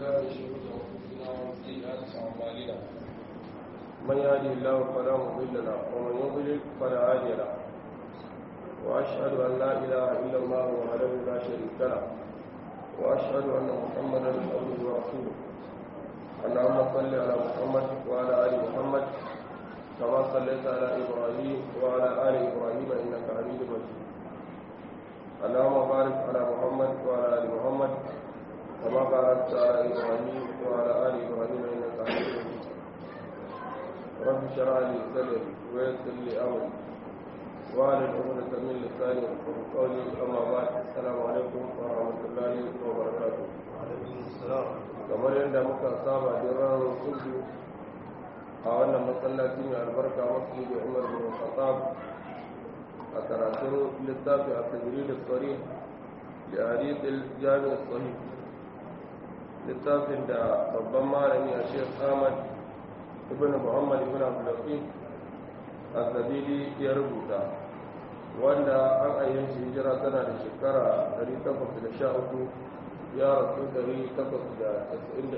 بالله من شرور انفسنا ومن سيئات اعمالنا من يهده الله فلا مضل له ومن يضلل فلا هادي له واشهد ان لا اله الا الله وحده لا شريك له واشهد ان محمدا عبده ورسوله اللهم صل على محمد وعلى ال محمد كما صليت على ابراهيم وعلى ال ابراهيم انك حميد مجيد اللهم بارك على محمد وعلى ال محمد كما باركت على ابراهيم وعلى ال ابراهيم انك حميد مجيد رب اشرح لي صدري ويسر لي امري واعلن عقدة من لساني يفقهوا قولي اما بعد السلام عليكم ورحمه الله وبركاته kamar yadda muka saba da ranar kudu a wannan masallaci mai albarka masu da umar bin khattab a karatun littafi a tajiri da tsari da hadithul jami'ar sahih littafin da babban malami a shekh ahmad ibn muhammad ibn abdullahi azabili ya rubuta wanda an ayyanci hijira tana da shekara 813 ya rasu 893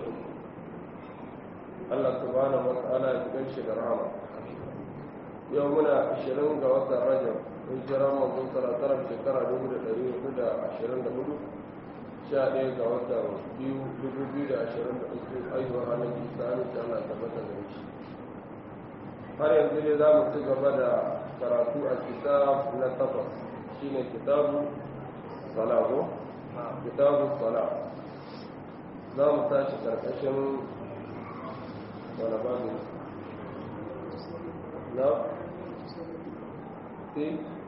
Allah subhanahu wa ta'ala ya cikin shi da rahama yau muna 20 ga watan rajab hijira manzon salatarar shekara 1424 11 ga watan 2023 aihuwar ranar isa ne ta Allah tabbata da shi har yanzu ne za mu ci gaba da karatu a kitab na takwas shine kitabu salago kitabu sala za mu tashi karkashin wani babu na fi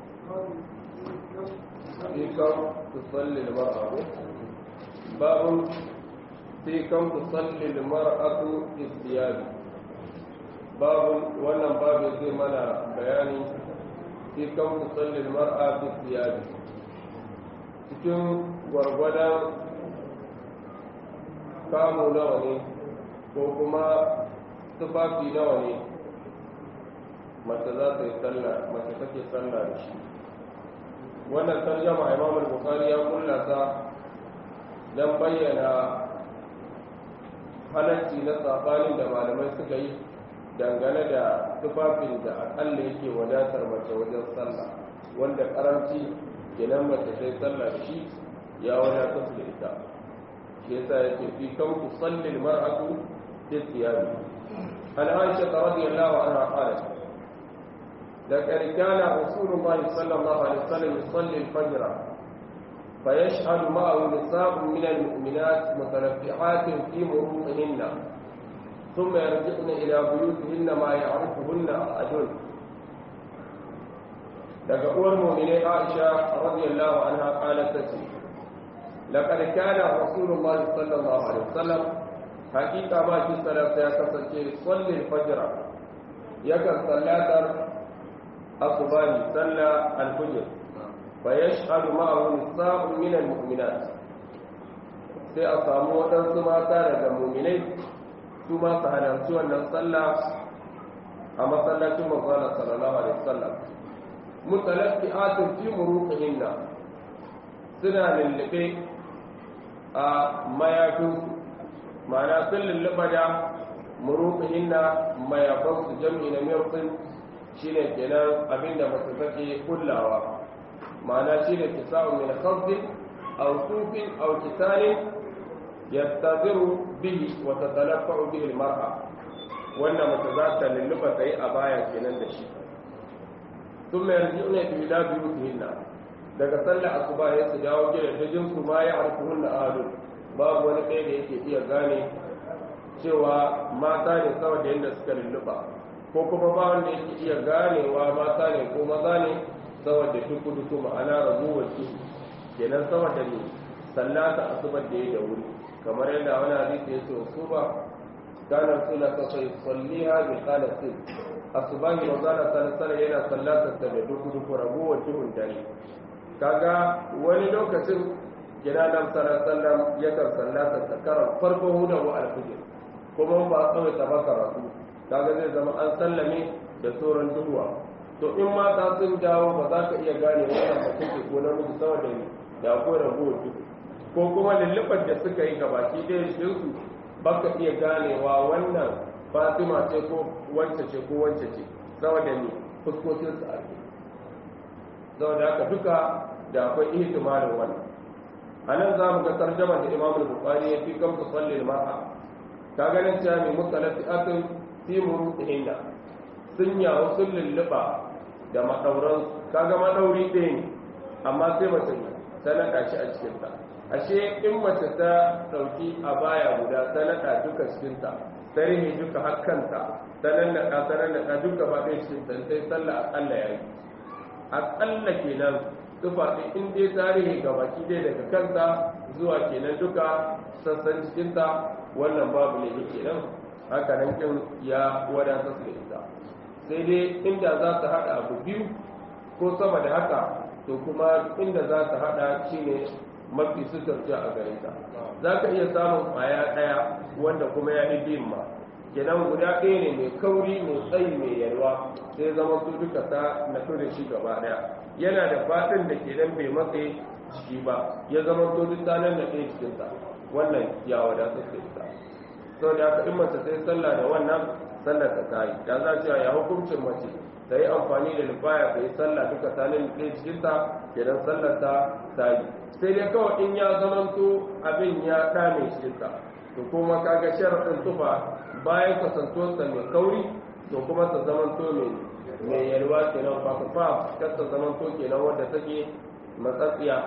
fi kan tusalli mar'atu babu fi kan tusalli mar'atu istiyabi babu wannan babu zai mana bayani fi kan tusalli mar'atu istiyabi cikin gwargwadon kamu nawa ne ko kuma tufafi nawa ne mace za ta yi sallah mace take sallah da shi wannan tarjama imam al-bukhari ya kulla ta don bayyana halarci na sabanin da malamai suka yi dangane da tufafin da akalla yake wadatar mace wajen sallah wanda karanci idan mace sai sallah da shi ya wadatar da ita shi yasa yake fi kan ku sallil mar'atu fi thiyabi an aisha radiyallahu anha qalat لقد كان رسول الله صلى الله عليه وسلم يصلي الفجر فيشهد معه نساء من المؤمنات متلفحات في مروطهن ثم يرجعن إلى بيوتهن ما يعرفهن أحد daga uwar mu'minin Aisha radiyallahu anha qalat tace laqad kana rasulullah sallallahu alaihi wasallam hakika ma shi salata ya kasance sallin fajr yakan sallatar asubani salla al-fajr fa yashhadu ma'ahu nisa'un min al-mu'minat sai a samu waɗansu mata daga mu'minai su ma su halarci wannan sallah a masallacin manzon sallallahu alaihi wasallam mutalaffi'atun fi muruqihinna suna lullube a mayafin ma'ana sun lulluba da muruqihinna mayafin su jam'i na miyafin shine kenan abinda masu take kullawa ma'ana shine kisa'u min khafdin aw sufin aw kisanin yastaziru bihi wa tatalaffa'u bihi al-mar'a wannan mace za ta lulluba ta yi a baya kenan da shi ثم يرجعون إلى بيوتهن daga sallar asuba ya su dawo gidajen su ma ya arkuhun da ahadu babu wani ɗaya da yake iya gane cewa mata ne sama da yadda suka lulluɓa ko kuma ba wanda yake iya ganewa mata ne ko maza ne sama da duku duku ma'ana raguwar ki kenan sama da ne sallata asuba da ya da wuri kamar yadda wani hadisi ya ce su ba kana sula ta sai salliha bi qalatin asubahi manzana sallallahu yana sallatar da duku duku ragowar duhun dare kaga wani lokacin gida nan sallallahu yakan sallatar da karan farko huda wa alfijir kuma ba a tsawai ta maka rasu kaga zai zama an sallame da sauran duhuwa to in mata sun dawo ba za ka iya gane wannan ba take ko namiji sama da ni da akwai ragowar duhu ko kuma lullubar da suka yi gabaki ɗaya jikinsu baka iya ganewa wannan fatima ce ko wance ce ko wance ce saboda ne fuskokinsu a saboda haka duka da akwai ihtimalin wannan a nan za mu ga tarjama da imamul bukhari ya fi kamsu sallin mar'a ka ganin cewa mai musalati atin timuru inda sun yawo sun lulluɓa da maɗauran kaga maɗauri ɗaya ne amma sai mace ta naɗa shi a cikinta ashe in mace ta ɗauki a baya guda ta naɗa duka cikinta ta rihe duka hakkanta ta nannaɗa ta nannaɗa duka ba ɗaya cikinta sai sallah aƙalla ya yi aƙalla kenan tufa ɗin in dai tarihi ga baki dai daga kanta zuwa kenan duka sassan cikinta wannan babu ne kenan haka nan kin ya wadata su da ita sai dai inda za ta haɗa abu biyu ko sama da haka to kuma inda za ta haɗa shine mafi suturci a gare ta za ka iya samun ƙwaya ɗaya wanda kuma ya yi biyun ma kenan guda ɗaya ne mai kauri mai tsayi mai yalwa sai zama su duka ta naɗu da shi gaba ɗaya yana da faɗin da ke nan bai matse jiki ba ya zama to duk tanan da ɗaya cikinsa wannan ya wadata da ita sau da aka in mace sai sallah da wannan sallar ta ta yi da za ce ya hukuncin mace ta yi amfani da lufaya ta yi sallah duka tanan da ɗaya cikinta kenan sallar ta ta yi sai dai kawai in ya zamanto abin ya ɗame cikinta to kuma kaga sharaɗin tufa bayan kasantuwarsa mai kauri to kuma ta zamanto mai mai yalwa kenan fafafa kar ta zamanto kenan wadda take matsatsiya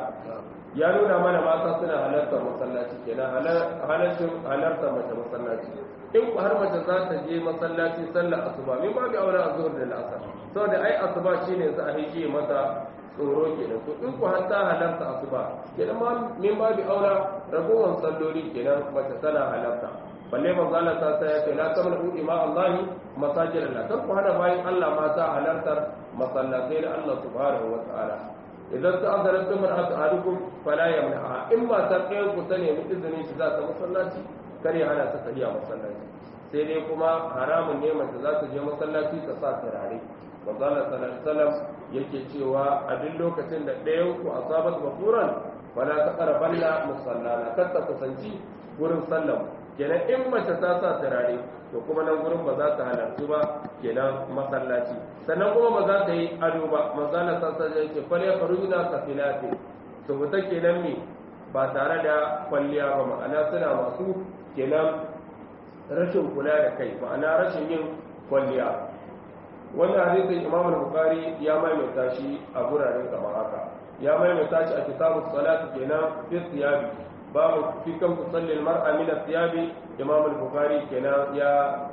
ya nuna mana mata suna halartar masallaci kenan halarcin halartar mace masallaci in ku har mace za ta je masallaci sallar asuba min babu aure a zuhur da al'asar saboda ai asuba shine za a hije mata tsoro kenan to in ku har ta halarta asuba kenan ma min babu aure ragowar salloli kenan mace tana halarta balle manzo Allah ta sai ya ce la tamnu ima Allah masajid Allah kan ku hada bayan Allah mata halartar masallatai da Allah subhanahu wa ta'ala idan ta azara tumar ahadukum fala yamna'a in ma ta kai ku ta nemi izinin shi za ta masallaci kare hana ta tafiya masallaci sai dai kuma haramun ne mace za ta je masallaci ta sa turare manzo Allah sallallahu alaihi wasallam yake cewa a duk lokacin da ɗayan ku asabat bakuran fala taqrabanna musallana kar ta kusanci gurin sallah kenan in mace ta sa turare to kuma nan gurin ba za ta halarci ba kenan masallaci sannan kuma ba za ta yi ado ba manzana ta sa yake fal ya farujuna kafilati to ta kenan me ba tare da kwalliya ba ma'ana suna masu kenan rashin kula da kai ma'ana rashin yin kwalliya wannan hadisin imam al-bukhari ya maimaita shi a guraren kamar haka ya maimaita shi a kitabu salati kenan fi siyabi babu fi kan tusalli al-mar'a min as-siyabi imam al-bukhari kenan ya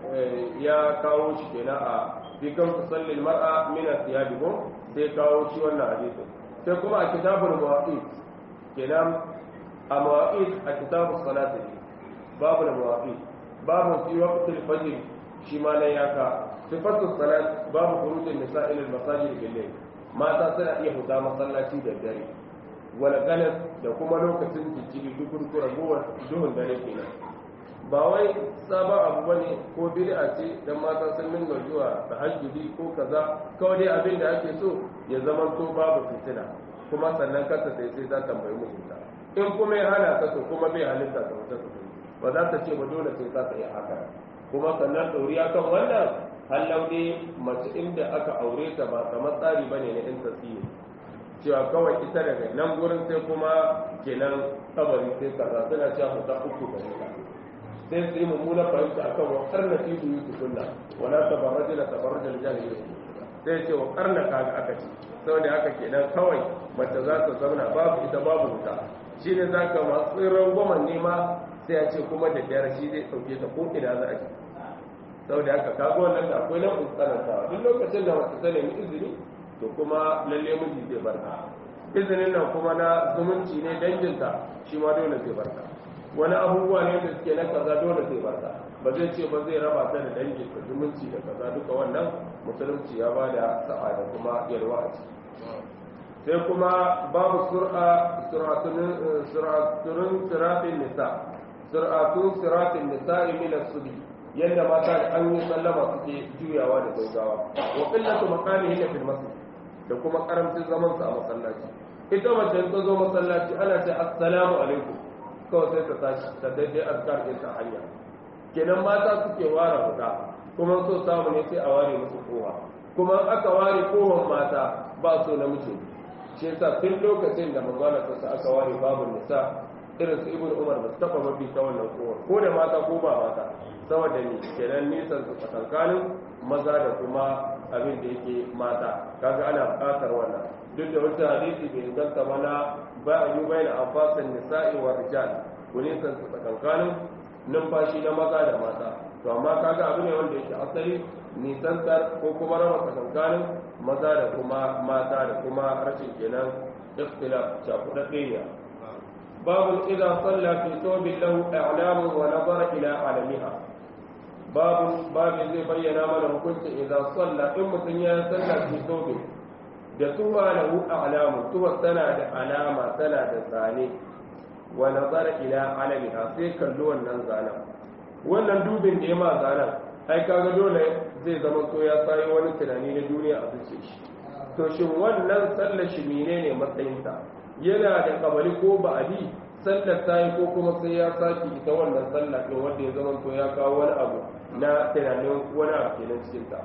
ya kawo shi kenan a fi kan tusalli al-mar'a min as-siyabi ko sai kawo shi wannan hadisin sai kuma a kitabul mawaqit kenan a mawaqit a kitabu salati babu al-mawaqit babu fi waqt al-fajr shi ma nan ya ka sifatu salat babu khurujin nisa ila al-masajid bil-layl mata suna iya fita masallaci da dare wala galas da kuma lokacin jijjiri dukurkura gowar duhun dare kenan ba wai sabon abu bane ko bid'a ce dan mata sun dinga zuwa tahajjudi ko kaza kawai dai abin da ake so ya zama to babu fitina kuma sannan kasa sai sai za ta tambayi mijinta in kuma ya hana ta to kuma bai halitta ta wata ta ba za ta ce ba dole sai za ta yi haka kuma sannan ɗoriya kan wannan hallau ne mace inda aka aure ta ba kamar tsari bane na yan tasiri cewa kawai ita daga nan gurin sai kuma kenan kabari sai kaza suna cewa ta uku da ita sai su yi mummuna fahimta akan wa karna fi su yi tukunna wala tabarraja la tabarraja al jahiliya sai ce wa karna kaga aka ce saboda haka kenan kawai mace za ta zauna babu ita babu wuta shine zaka masu tsirin goma nema sai ya ce kuma da biyar shi zai sauke ta ko ina za a ji saboda haka kaga wannan da akwai nan tsanantawa duk lokacin da mace ta nemi izini to kuma lalle miji zai barka izinin nan kuma na zumunci ne danginta shi ma dole zai barka wani abubuwa ne da suke na kaza dole zai barka ba zai ce ba zai raba ta da dangin da zumunci da kaza duka wannan musulunci ya bada sa'a da kuma yalwa a ciki sai kuma babu sur'a suratun siratin nisa suratun siratin nisa min as-subi yadda mata da an yi sallama suke juyawa da gaugawa wa qillatu maqamihi fil masjid da kuma karamcin zaman sa a masallaci ita mace ta zo masallaci ana ce assalamu alaikum kawai sai ta tashi ta daidai azkar ɗin ta hanya kenan mata suke ware huda kuma so samu ne sai a ware musu kowa kuma aka ware kowan mata ba so namiji shi yasa tun lokacin da manzala ta aka ware babu nisa irin su ibnu umar ba su taba mabi ta wannan kowa ko da mata ko ba mata saboda ni kenan nisan su tsakankanin maza da kuma abin da yake mata kaga ana buƙatar wannan duk da wata hadisi bai inganta mana ba a yi bayan amfasan nisa'i wa rijal ku nisan su tsakankanin numfashi na maza da mata to amma kaga abu ne wanda yake asali nisantar ko kuma raba tsakankanin maza da kuma mata da kuma rashin kenan ikhtilaf cakuɗaɗɗe ne babu idan salla fi thawbin lahu a'lamun wa nazara ila alamiha babu babu zai bayyana mana hukuncin idan salla in mutum ya salla fi thawbin da tuwa lahu a'lamun tuwa tana da alama tana da zane wa nazara ila alamiha sai kallo wannan zanen wannan dubin da ya ma zanen ai kaga dole zai zama so ya sayi wani tunani na duniya a zuciya shi to shin wannan sallar shi menene matsayinta yana da kabali ko ba'adi sallar ta yi ko kuma sai ya saki ita wannan sallar ɗin wanda ya zama to ya kawo wani abu na tunanin wani abu kenan cikin ta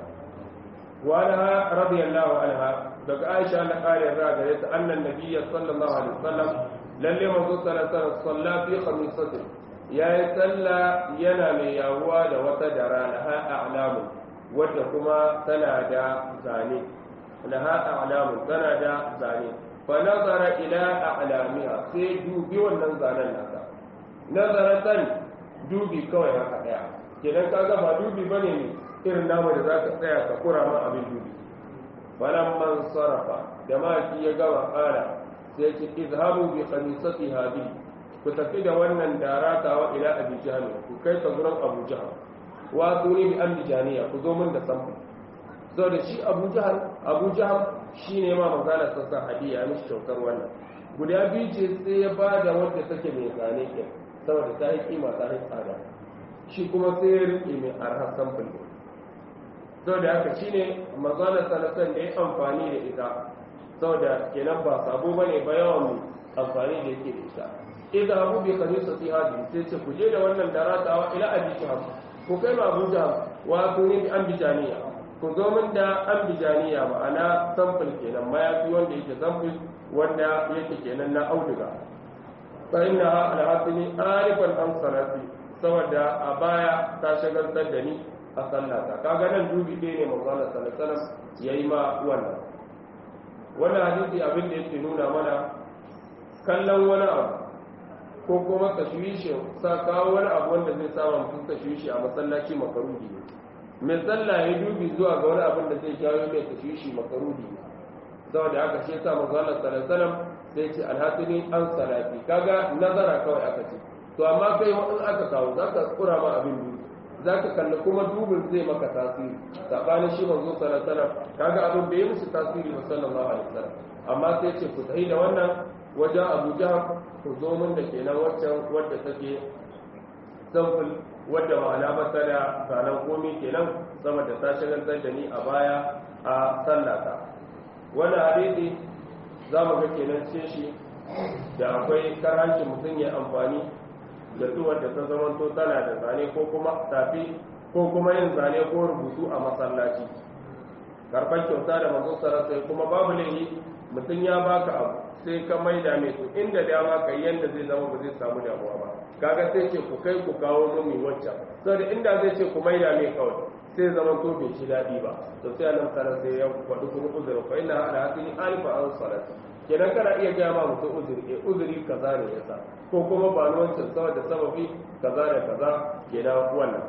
wa anha radiyallahu anha daga Aisha na kare ra gare ta annan nabiyyi sallallahu alaihi wasallam lalle manzo sallallahu alaihi wasallam salla fi khamisatin yayi salla yana mai yawuwa da wata dara laha a'lamu wadda kuma tana da zane laha a'lamu tana da zane fa nazara ila a'lamiha sai dubi wannan zanen nasa nazaratan dubi kawai haka daya kenan kaga ba dubi bane ne irin namu da zaka tsaya ka kura ma abin dubi falamman sarafa da maki ya gama kala sai ce izhabu bi khamisati hadi ku tafi da wannan daratawa ila abi jahl ku kai ta gurin abu jahl wa tuni bi ambijaniya ku zo min da samfu zo da shi abu jahl abu jahl shine ma magana sassa hadiya mishi kyautar wannan guda biyu ce sai ya ba da wadda take mai zane ke saboda ta yi kima ta yi tsada shi kuma sai ya rike mai arha samfur ne saboda haka shine magana sanatan da ya amfani da ita saboda kenan ba sabo bane ba yawan amfani da yake da ita idan abu bai kare su fi hadi sai ce ku je da wannan daratawa ila abi jaham ku kai ma abu jaham wa ku ne an bijaniya ku zo min da an bijaniya ma'ana samfur kenan mayafi wanda yake samfur wanda yake kenan na auduga fa inna al-hasini arifan an salati saboda a baya ta shagaltar da ni a sallata kaga nan dubi ɗaya ne manzo Allah sallallahu alaihi wasallam yayi ma wannan wannan hadisi abin da yake nuna mana kallon wani abu ko kuma tashwishi sa kawo wani abu wanda zai sa mutum tashwishi a masallaci makaruhi ne mai sallah ya dubi zuwa ga wani abin da zai jawo mai tashwishi makaruhi ne saboda haka shi yasa manzo Allah sallallahu alaihi wasallam sai ce alhatini an salati kaga nazara kawai aka ce to amma kai in aka kawo zaka kura ma abin dubi zaka kalli kuma dubin zai maka tasiri sabanin shi manzo sallallahu alaihi wasallam kaga abin bai musu tasiri ba sallallahu alaihi wasallam amma sai ce ku tsayi da wannan wajen Abu Jahl ku zo min da kenan waccan wadda take samful wadda ma'ana ba ta da zanen komai kenan sama da ta shagaltar da ni a baya a sallata wannan hadisi za mu ga kenan ce shi da akwai karancin mutum ya amfani da tuwar da ta zamanto tana da zane ko kuma tafi ko kuma yin zane ko rubutu a masallaci karɓar kyauta da manzo sarasa kuma babu laifi mutum ya baka abu sai ka maida mai to inda dama ka yanda zai zama ba zai samu damuwa ba kaga sai ce ku kai ku kawo mumi waccan saboda inda zai ce ku maida mai kawai sai zama to bai ci daɗi ba to sai annabi sallallahu alaihi ya faɗi kuma uzuri fa inna ala hasini alifa an salati kenan kana iya gaya ma mutum uzuri eh uzuri kaza ne yasa ko kuma ba ni wancan saboda sababi kaza da kaza kenan wannan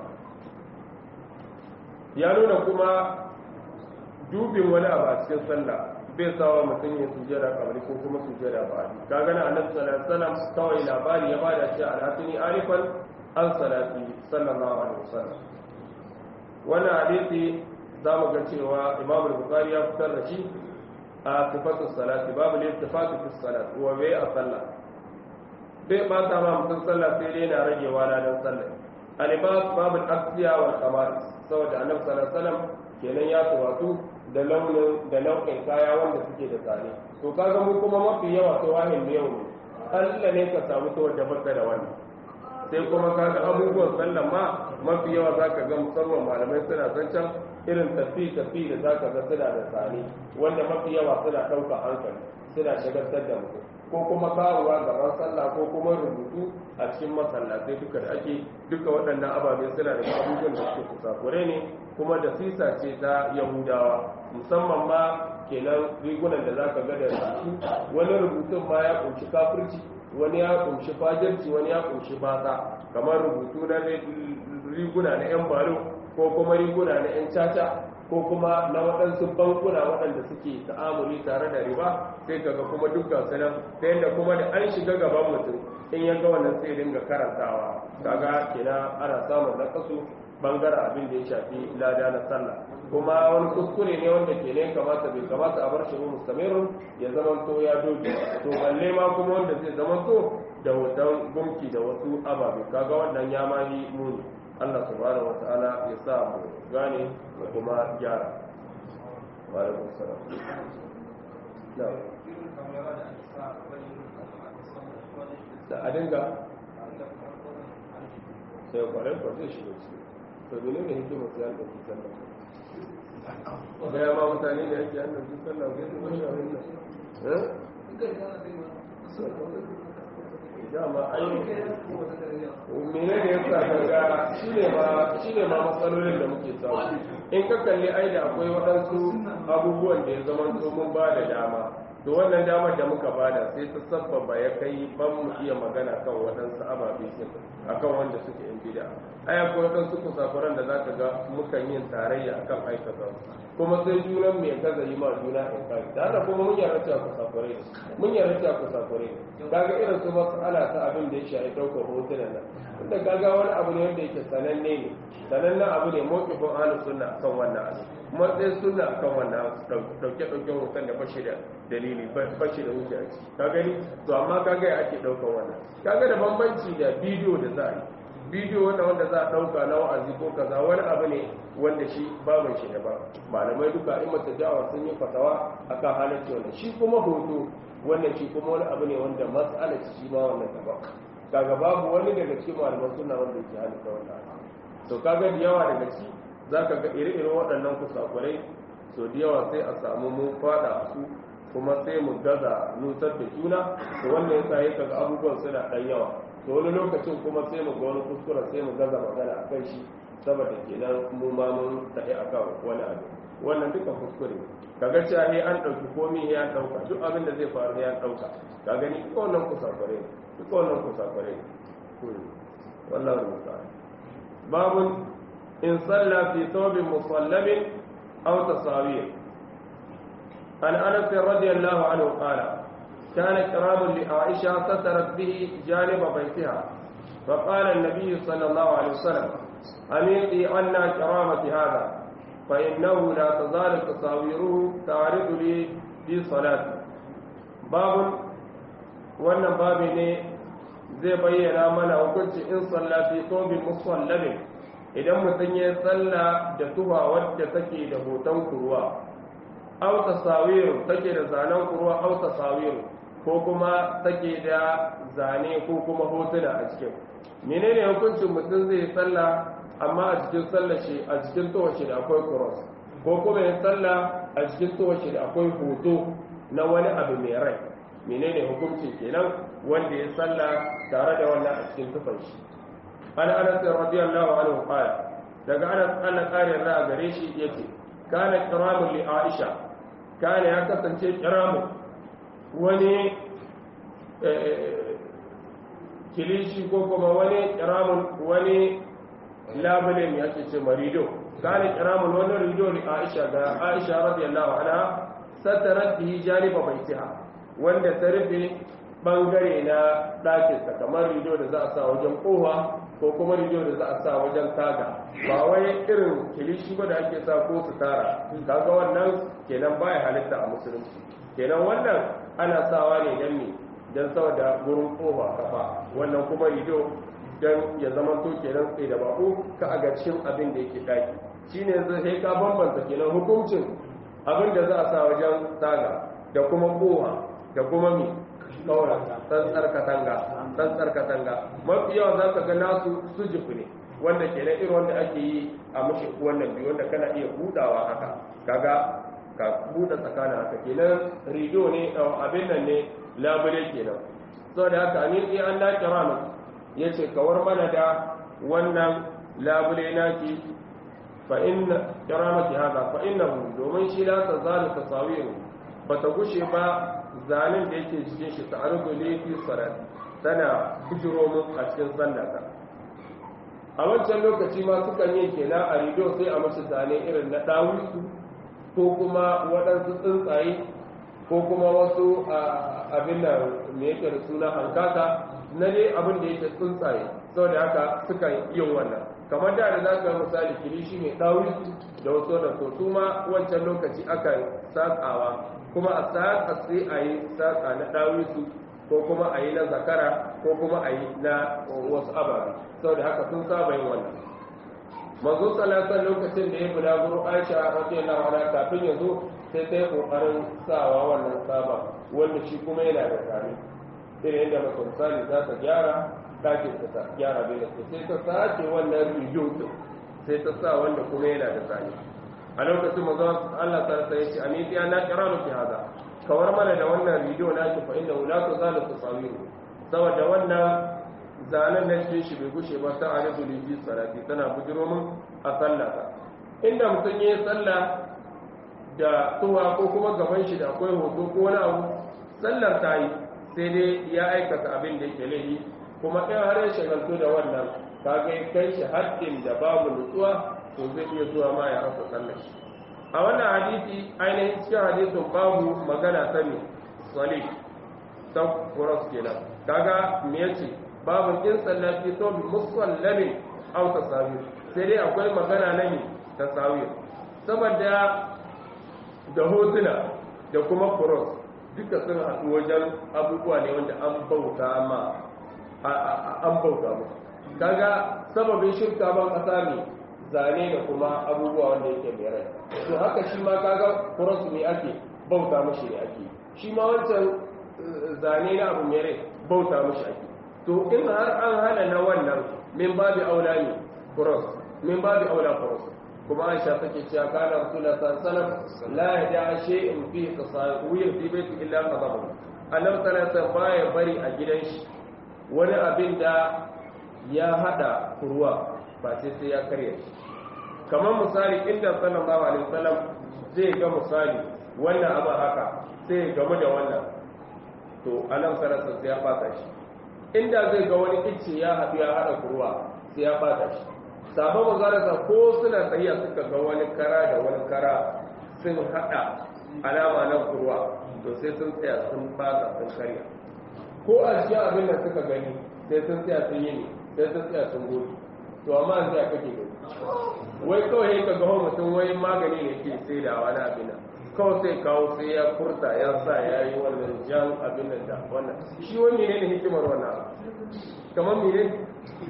ya nuna kuma dubin wani abu a cikin sallah bai sawa mutum ya sujjada kamar ko kuma sujjada ba a ka gana annabi sallallahu alaihi wasallam kawai labari ya bada shi alhatini alifan an salati sallallahu alaihi wasallam wannan hadisi za mu ga cewa imamu bukhari ya fitar da shi a sifatu salati babu ne sifatu fi salat wa bai a sallah bai ba ta ma mutum sallah sai dai na ragewa ranar sallah alibas babu asiya wal kamar saboda annabi sallallahu alaihi wasallam kenan ya tuwatu da launin da nau'in kaya wanda suke da tsare to kaga mu kuma mafi yawa to wahin yau ne Allah ne ka samu ta wadda baka da wannan sai kuma kaga abubuwan sallan ma mafi yawa zaka ga musamman malamai suna zancen irin tafi tafi da zaka ga suna da sani wanda mafi yawa suna ɗauka hankali suna shagaltar da mutum ko kuma kawowa gaban sallah ko kuma rubutu a cikin masallatai duka da ake duka waɗannan ababe suna da abubuwan da suke kusakure ne kuma da sisa ce ta yahudawa musamman ma kenan rigunan da zaka ga da rubutu wani rubutun ma ya kunshi kafirci wani ya kunshi fajirci wani ya kunshi bata kamar rubutu na riguna na yan balo ko kuma riguna na yan caca ko kuma na waɗansu bankuna waɗanda suke ta'amuli tare da riba sai kaga kuma dukkan su nan ta yadda kuma da an shiga gaban mutum in ya ga wannan sai dinga karantawa kaga kenan ana samun nakasu bangaren abin da ya shafi lada na sallah kuma wani kuskure ne wanda ke ne kamata bai kamata a bar shi mustamirun ya zama to ya doge to balle ma kuma wanda zai zama to da hoton gumki da wasu ababe kaga wannan ya ma yi muni Allah subhanahu wa ta'ala ya sa mu gane da kuma gyara wa alaikum salam na'am da a dinga sai kwarai kwa zai shiga ciki to mene ne hikimar sai an ɗauki sallah gaya ma mutane da yake an ɗauki sallah ko su wani abin nan dama ai mene ne yasa kaga shine ma shine ma matsalolin da muke samu in ka kalli ai da akwai waɗansu abubuwan da ya zama mun ba da dama to wannan damar da muka bada sai ta sabbaba ya kai ban mu iya magana kan waɗansu ababe sun akan wanda suke yin bida ai akwai waɗansu kusafuran da zaka ga mukan yin tarayya akan aikata kuma sai junan mu ya gaza yi ma juna in kai da haka kuma mun yarda cewa kusafurai ne mun yarda cewa kusafurai ne kaga irin su mas'ala ta abin da ya shafi ɗaukar hotunan nan inda kaga wani abu ne wanda yake sananne ne sanannen abu ne mawqifin ahlus sunna akan wannan abu matsayin sunna akan wannan dauke dauken hoton da bashi da dalili bashi da wuce a ciki ka gani to amma kaga ya ake daukan wannan kaga da bambanci da bidiyo da za a yi bidiyo wanda wanda za a dauka na wa'azi ko kaza wani abu ne wanda shi babin shi ne ba malamai duka in mata da'awa sun yi fatawa akan halarci wannan shi kuma hoto wannan shi kuma wani abu ne wanda mas'alar shi ma wannan daban kaga babu wani daga cikin malaman sunna wanda yake halitta wannan to kaga da yawa daga ci zaka ga ire-iren waɗannan kusakurai so da yawa sai a samu mun fada su kuma sai mu gaza nutar da juna to wannan yasa ya kaga abubuwan suna ɗan yawa to wani lokacin kuma sai mu ga wani kuskuren sai mu gaza magana a kan shi saboda kenan mu ma mun tafi akan wani abu wannan duka kuskure kaga cewa ne an ɗauki komi ya ɗauka duk abin da zai faru ya ɗauka ka gani duka wannan kusakure duka wannan kusakure wallahu musta'an babun in salla fi thawbin musallabin aw tasawir an anas radiyallahu anhu qala كان كرام لعائشة سترت به جانب بيتها فقال النبي صلى الله عليه وسلم أميطي عنا كرامة هذا فإنه لا تزال تصاويره تعرض لي في صلاتي باب wannan babi ne zai bayyana mana hukunci in salla fi sobin musallabin idan mutum ya salla da tuba wadda take da hoton kurwa au tasawiru take da zanen kurwa au tasawiru ko kuma take da zane ko kuma hotuna a cikin menene hukuncin mutum zai salla amma a cikin sallar shi a cikin towace da akwai cross ko kuma ya salla a cikin towace da akwai hoto na wani abu mai rai menene hukuncin kenan wanda ya salla tare da wannan a cikin tufan shi an anas radiyallahu anhu qala daga anas Allah kare ra gare shi yace kana kiramun li aisha kana ya kasance kiramu wani kilishi ko kuma wani kiramun wani labulin ya ce marido kana kiramun wani rido li aisha ga aisha radiyallahu anha satarat bihi janiba baitiha wanda ta rufe bangare na ɗakinsa kamar rido da za a sa wajen kowa ko kuma rido da za a sa wajen taga ba wai irin kilishi ba da ake sa ko su tara kaga wannan kenan baya halitta a musulunci kenan wannan ana sawa ne don me don saboda gurin kowa kafa wannan kuma rido don ya zama to kenan tsaye da bako ka a cikin abin da yake daki shine zai ka bambanta kenan hukuncin abin da za a sa wajen taga da kuma kowa da kuma mi kaura tsantsar katanga tsantsar katanga mafi yawa za ka ga nasu sujufu ne wanda ke na irin wanda ake yi a mashi wannan biyu wanda kana iya budawa haka kaga ka buɗe tsakanin haka kenan rido ne abin nan ne labule kenan sau da haka ni sai an dace rana ya ce kawar mana da wannan labule naki fa inna kiramaki haka fa inna domin shi la ta zalu tasawiru ba ta gushe ba zanen da yake cikin shi ta arzu ne fi salat tana bujiro mun a cikin sallata a wancan lokaci ma sukan yi kenan a rido sai a mashi zane irin na dawisu ko kuma waɗansu tsuntsaye ko kuma wasu abin da me yake da suna hankaka na dai abin da yake tsuntsaye sau da haka suka yin wannan kamar da da za ka misali kilishi mai ɗauri da wasu da so su ma wancan lokaci aka saƙawa kuma a saƙa sai a yi saƙa na ɗauri su ko kuma a yi na zakara ko kuma a yi na wasu ababe sau da haka sun saba yin wannan manzo salatan lokacin da ya bulaguro aisha radiyallahu anha kafin ya zo sai ta yi kokarin sawa wannan saba wanda shi kuma yana da tsari irin yadda mace misali za ta gyara ɗakin ta gyara bai da sai ta sace wannan rijiyo din sai ta sa wanda kuma yana da tsari a lokacin manzo Allah ta rasa yace ani ya na kira miki hada kawar mana da wannan rijiyo na ki fa inda la tuzalu tasawiru saboda wannan zanen na cikin shi bai gushe ba ta arifu lifi salati tana bujiro min a sallata inda mutum ya yi sallah da tuwa ko kuma gaban shi da akwai hoto ko wani abu sallar ta yi sai dai ya aikata abin da yake laifi kuma in har ya shagaltu da wannan kaga kai shi haddin da babu nutsuwa to zai iya zuwa ma ya rasa sallar shi a wannan hadisi ainihin cikin hadisin babu magana ta ne salih ta kuras kenan kaga me yace babu in sallafi to bi musallamin aw tasawir sai dai akwai magana na ne tasawir saboda da hotuna da kuma cross duka sun haɗu wajen abubuwa ne wanda an bauta ma an bauta musu kaga sababin shirka ban ƙasa ne zane da kuma abubuwa wanda yake mai rai to haka shi ma kaga cross ne ake bauta mashi ne ake shi ma wancan zane na abu mai rai bauta mashi ake to in har an hana na wannan min babu aula ne cross min babu aula cross kuma aisha take cewa kana rasulullah sallallahu alaihi wasallam la yada shay'in fi tasawir fi baiti illa qadahu annabi sallallahu baya bari a gidan shi wani abin da ya hada kurwa ba sai sai ya karya shi kamar misali inda sallallahu alaihi wasallam zai ga misali wannan abu haka sai ya gamu da wannan to annabi sallallahu alaihi ya fata shi inda zai ga wani icce ya haɗu ya haɗa kurwa sai ya fata shi sabon mazarasa ko suna tsayiya suka ga wani kara da wani kara sun haɗa alama na kurwa to sai sun tsaya sun fata sun karya ko a cikin abin da suka gani sai sun tsaya sun yi ne sai sun tsaya sun gobe to amma sai a kake gani wai kawai ka ga mutum wai magani ne ke sai da wani abin nan kawai sai kawo sai ya furta ya sa ya yi wannan jan abin nan da wannan shi wani ne ne hikimar wannan kamar mene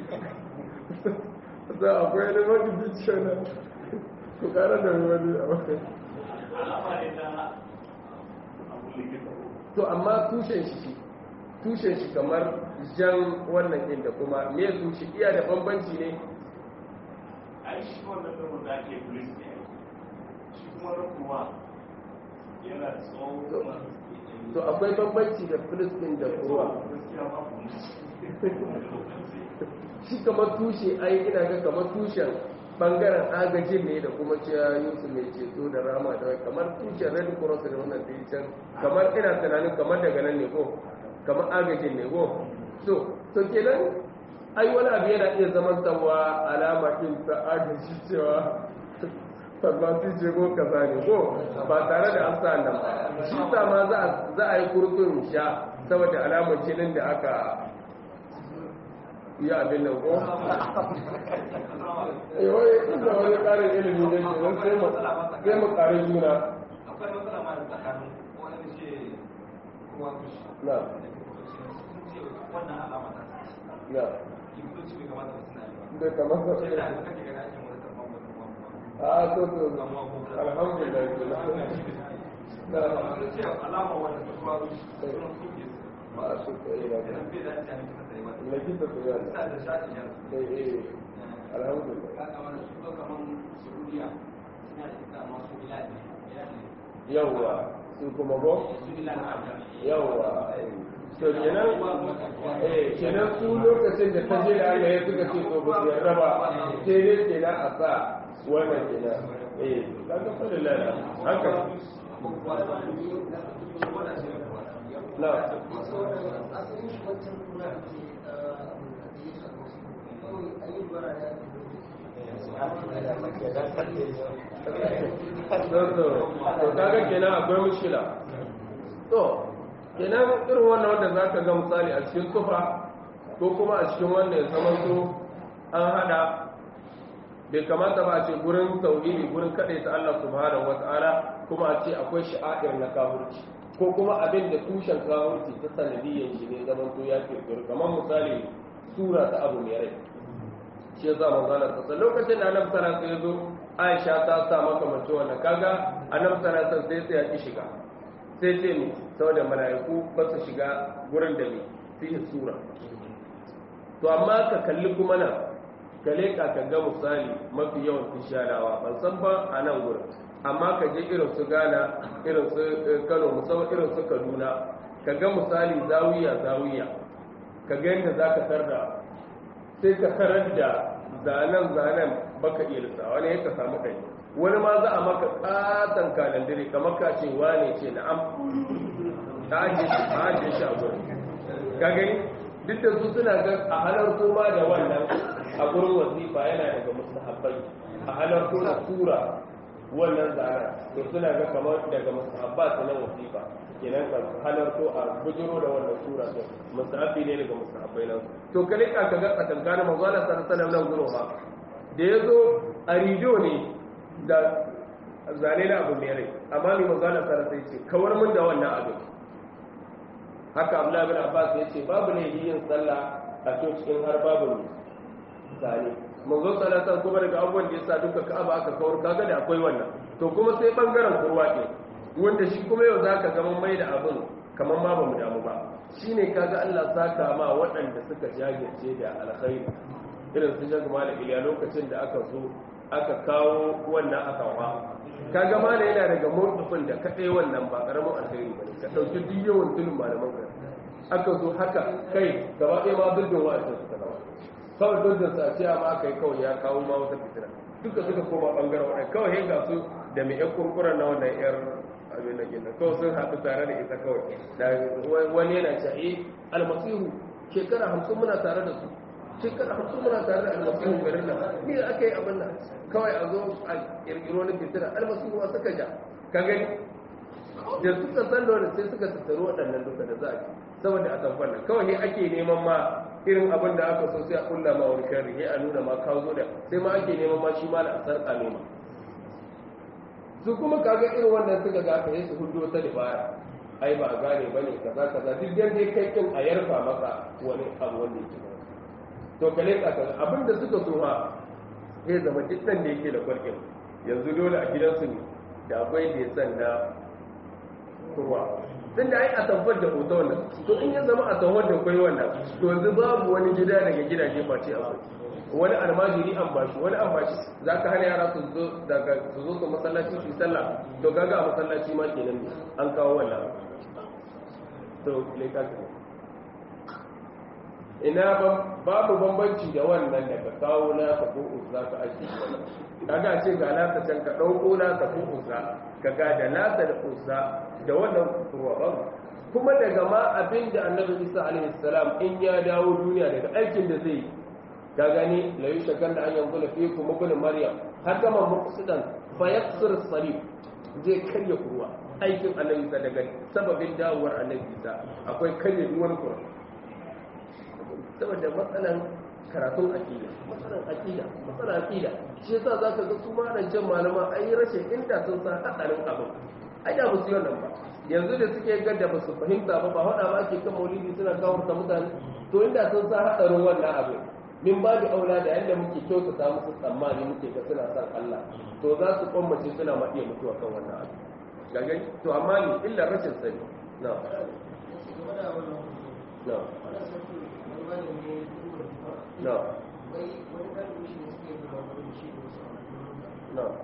za a kwaya da wani biciyar na ku kara da wani a wani to amma tushen shi tushen shi kamar jan wannan inda kuma me tushe iya da bambanci ne ai shi wannan da da ake police ne shi kuma rukuwa yana da tsawon to akwai bambanci da filistin da ruwa shi kamar tushe ai ina ga kamar tushen bangaren agajin ne da kuma cewa yusuf mai ceto da rama da kamar tushen red cross da wannan da can kamar ina tunanin kamar daga nan ne ko kamar agajin ne ko so to kenan ai wani abu yana iya zaman tawa alama din ta agaji cewa farmasi ce ko kaza ne ko ba tare da an sa nan ba shi sa ma za a yi kurkun sha saboda alamar jinin da aka yi abin nan ko eh wai inda wani karin ilimi ne ke nan sai mu sai mu karin juna akwai matsala ma da tsakanin wani ce ruwa kushi na wannan alama ta na kibitoci bai kamata su suna yi ba bai kamar sa sai da kake gani ake wani tarfan wani ruwan a to to alhamdulillah na ruwa ce alama wanda ta ruwa kushi suna suke ba su kai na idan bai da ta miki sai ba na kita su yana sa da shaɗi yan eh eh alhamdulillah ka kamar su ko kamar saudiya suna da ita amma su bilal ne bilal ne yawwa su kuma go su bilal ne yawwa to kenan eh kenan su lokacin da ta je da Allah ya suka ce to ba su yarda ba sai dai kenan a sa wannan kenan eh kaga fa lillahi haka na to to to kaga kenan akwai mushkila to kenan irin wannan wanda zaka ga misali a cikin tufa ko kuma a cikin wanda ya zama so an hada bai kamata ba a ce gurin tauhidi gurin kaɗai ta Allah subhanahu wata'ala kuma a ce akwai sha'air na kafirci ko kuma abin da tushen kafirci ta sanadiyyar shi ne zaman to ya kirkiru kamar misali sura ta abu mai rai shi ya sa manzana sassa lokacin da annabi sallallahu alaihi wasallam ya zo Aisha ta sa maka mace wannan kaga annabi sallallahu alaihi wasallam sai ya ki shiga sai ce ne saboda mala'iku ba su shiga gurin da ne fiye sura to amma ka kalli kuma nan ka leƙa ka ga misali mafi yawan tishanawa ban san ba a nan gurin amma ka je irin su ghana irin su kano musamman irin su kaduna ka ga misali zawiya zawiya ka ga yadda za ka tarda sai ka tarar da zanen zanen baka iya lissa wani ya ka samu ɗai wani ma za a maka ƙaton kalandire kamar ka ce wane ce na'am ta ajiye shi a ajiye shi a gurin ka gani duk da su suna ga a halarto ma da wannan a gurin wasifa yana daga mustahabbai a halarto da sura wannan zara to suna ga kamar daga mustahabbat na wasifa kenan ka halarto a bujiro da wannan sura to mustahabbi ne daga mustahabbai nan to kale ka ga tsakankanin manzo Allah sallallahu alaihi wasallam nan gurin ma da yazo a rido ne da zane na abu mai rai amma ni manzo Allah sallallahu alaihi wasallam sai ce kawar mun da wannan abin haka abdullahi bin abbas ya ce babu ne yin sallah a cikin har babu ne zane manzo salatan kuma daga abubuwan da yasa duka ka'aba aka kawar kaga da akwai wannan to kuma sai bangaren kurwa ke wanda shi kuma yau zaka ga mun mai da abin kamar ma bamu damu ba shine kaga Allah saka ma waɗanda suka jagirce da alkhairi irin su jaga malik iliya lokacin da aka zo aka kawo wannan akawa kaga ma da yana daga murtufin da kaɗai wannan ba ƙaramin alheri ba ne ka ɗauki duk yawan tulun malaman ka aka zo haka kai gaba ɗaya ma duk da wa'azin suka zama kawai duk da sa ce ma aka yi kawai ya kawo ma wata fitina duka suka koma ɓangaren waɗanda kawai yin gasu da mai ƴan kurkuren na wannan ƴar abin da gina kawai sun haɗu tare da ita kawai da wani yana ce eh almasihu shekara hamsin muna tare da su shekara hamsin muna tare da almasihu garin nan ni da aka yi abin nan kawai a zo a kirkiro na fitina almasihu ma suka ja ka gani da suka san da wani sai suka tattaru waɗannan duka da za a ci saboda a tamfar nan kawai ne ake neman ma irin abin da aka so sai a kulla ma wani sharri sai a nuna ma kawo da sai ma ake neman ma shi ma da a sarƙa nema su kuma kaga irin wannan suka ga ka yi su hudu ta dabara ai ba a gane ba ne kaza kaza duk dan dai kai kin a yarfa maka wani abu wanda yake ba to kale ka kaza abin da suka so ma sai zama dukkan da yake da kwarkin yanzu dole a gidansu ne da akwai da ya san na kurwa tun da ai a tabbar da hoto wannan to in ya zama a tabbar da kwai wannan to yanzu babu wani gida daga gidaje face akwai wani almajiri an bashi wani an bashi za ka hana yara su zo daga su zo su masallaci su yi sallah to gaga a masallaci ma kenan ne an kawo wannan to leka ina babu bambanci da wannan daga kawo na ka ko uzza ka ake kaga ce ga nasa can ka dauko nasa ko uzza kaga da nasa da uzza da wannan ruwa babu kuma daga ma abin da annabi isa alaihi salam in ya dawo duniya daga aikin da zai yi ka gani la yushakan da an yanzu la fi kuma ibn maryam haka man muqsidan fa yaksir salib zai karya kurwa aikin annabi isa daga sababin dawowar annabi isa akwai karya duk wani kurwa saboda matsalan karatun aqida matsalan aqida matsalan aqida shi yasa zaka ga su ma nan jan malama ai rashin inda sun san hadarin abin ai da musu wannan ba yanzu da suke gadda ba su fahimta ba ba hada ma ke kan maulidi suna kawarta mutane to inda sun san hadarin wannan abin min ba da aula da yadda muke kyautata musu tsammani muke ga suna san Allah to za su kwammace suna ma iya mutuwa kan wannan abu gagai to amma ni illa rashin sani na na na na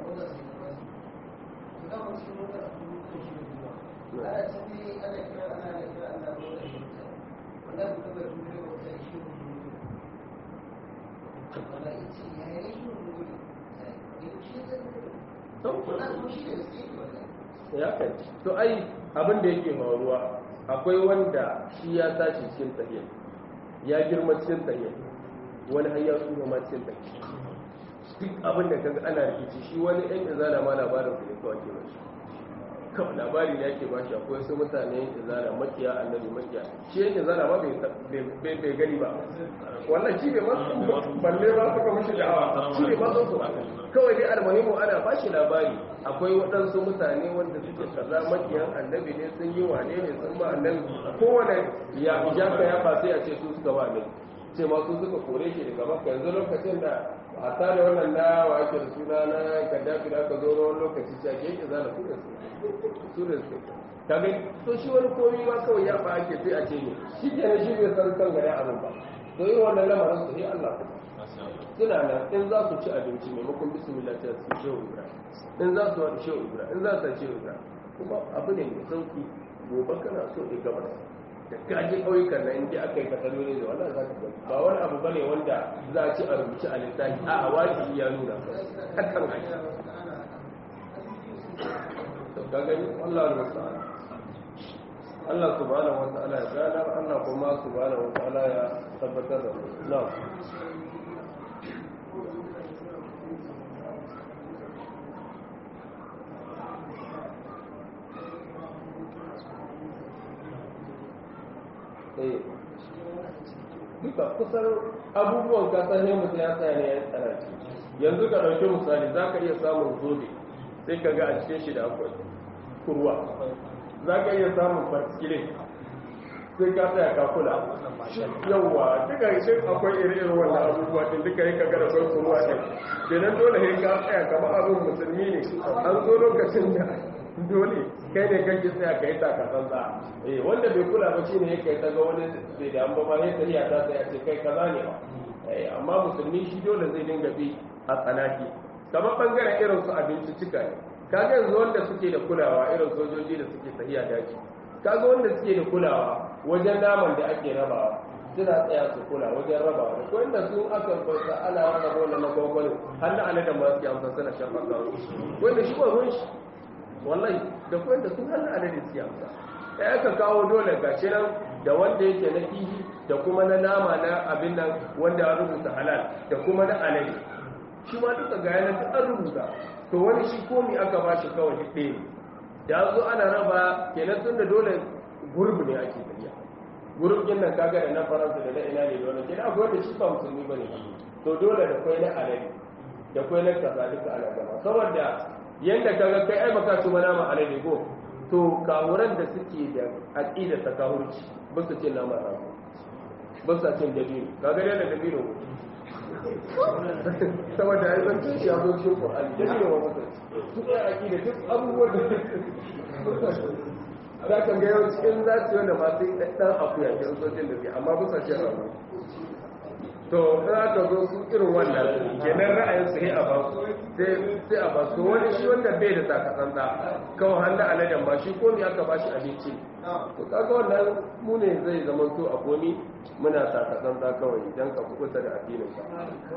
ya kai to ai abin da yake faruwa akwai wanda shi ya tashi cikin tahiyya ya girma cikin tahiyya wani har ya tsufa ma cikin tahiyya duk abin da kaga ana rikici shi wani ɗan izala ma labarin su ne kawai ke bashi kawai labari ne yake bashi akwai wasu mutane yan izala makiya annabi makiya shi yan izala ma bai gani ba wannan shi bai masu balle ba suka mashi da'awa shi bai masu su kawai dai almuhimu ana bashi labari akwai waɗansu mutane wanda suke kaza makiyan annabi ne sun yi wane ne sun ba annabi kowane ya ijaka ya ba sai a ce su suka ba annabi ce ma su suka kore shi daga maka yanzu lokacin da a tare wannan na wa ake da suna na gaddafi da aka zo na wani lokaci ce ake yake zana su da su su da su ta gani to shi wani komi ma kawai ya ba ake sai a ce ne shi ke shi bai san kan gari abin ba to yi wannan lamarin su ne allah suna nan in za su ci abinci maimakon bismillah ta su shehu ibrahim in za su wani shehu ibrahim in za su shehu ibrahim kuma abu ne mai sauki gobe kana so ya gabas da kaji ƙauyukan na inda aka yi kataloli da wannan za ka gani ba wani abu bane wanda za a ci a rubuce a littafi a a wajibi ya nuna hakan ake to ka gani Allah al-musta'an Allah subhanahu wa ta'ala ya gana Allah kuma subhanahu wa ta'ala ya tabbatar da na duka kusan abubuwan kasar ne mutum ya tsaya ne ya tsanarci yanzu ka ɗauki misali za ka iya samun zobe sai ka ga a cikin shi da akwai kurwa za ka iya samun particulate sai ka tsaya ka kula yawwa duka shi akwai iri-irin wannan abubuwa din duka yi ka ga da kwai kurwa din kenan dole sai ka tsaya kamar abin musulmi ne an zo lokacin da dole kai ne kake tsaya kai ta ka tsantsa eh wanda bai kula ba shine yake ta ga wani bai da amma ma sai tsaya ta tsaya ce kai kaza ne ba eh amma musulmi shi dole zai dinga bi a tsanaki kamar bangaren irin su abinci cika ne kaga yanzu wanda suke da kulawa irin sojoji da suke tafiya daji kaga wanda suke da kulawa wajen naman da ake rabawa suna tsaya su kula wajen rabawa da ko inda sun aka bauta ana raba wannan na gwagwani har na aladan ma suke amsa suna shafa kawo wanda shi ba ruwan shi wallahi da kuma da sun hannun adadin siyasa ya aka kawo dole gashi nan da wanda yake na kihi da kuma na nama na abin nan wanda ya rubuta halal da kuma na alade shi ma duka ga yanar da an rubuta to wani shi komi aka ba shi kawai ɗaya ne da zo ana raba kenan tun da dole gurbi ne ake tafiya gurbin nan kaga da na faransa da na ina ne da wani kenan akwai wanda shi ba musulmi ba ne to dole da kwai na alade da kwai na kaza duka ana gaba saboda yadda kaga kai ai baka ci nama alade ko to kawuran da suke da aqida ta kahurci ba su cin nama rago ba su cin dabino kaga dai da dabino saboda ai san cin shi abu cikin Qur'ani dabino ba su su kai aqida duk abubuwan da za ka ga yau cikin za su yi da masu ɗan akuya ke sojin da ke amma ba su cin rago to za ka zo su irin wannan kenan ra'ayin su sai a ba su sai a ba su wani shi wanda bai da takatsantsa kawai hannun aladen ba shi komi aka ba shi abinci to kaga wannan mu ne zai zama to a komi muna takatsantsa kawai idan ka kusa da addinin ka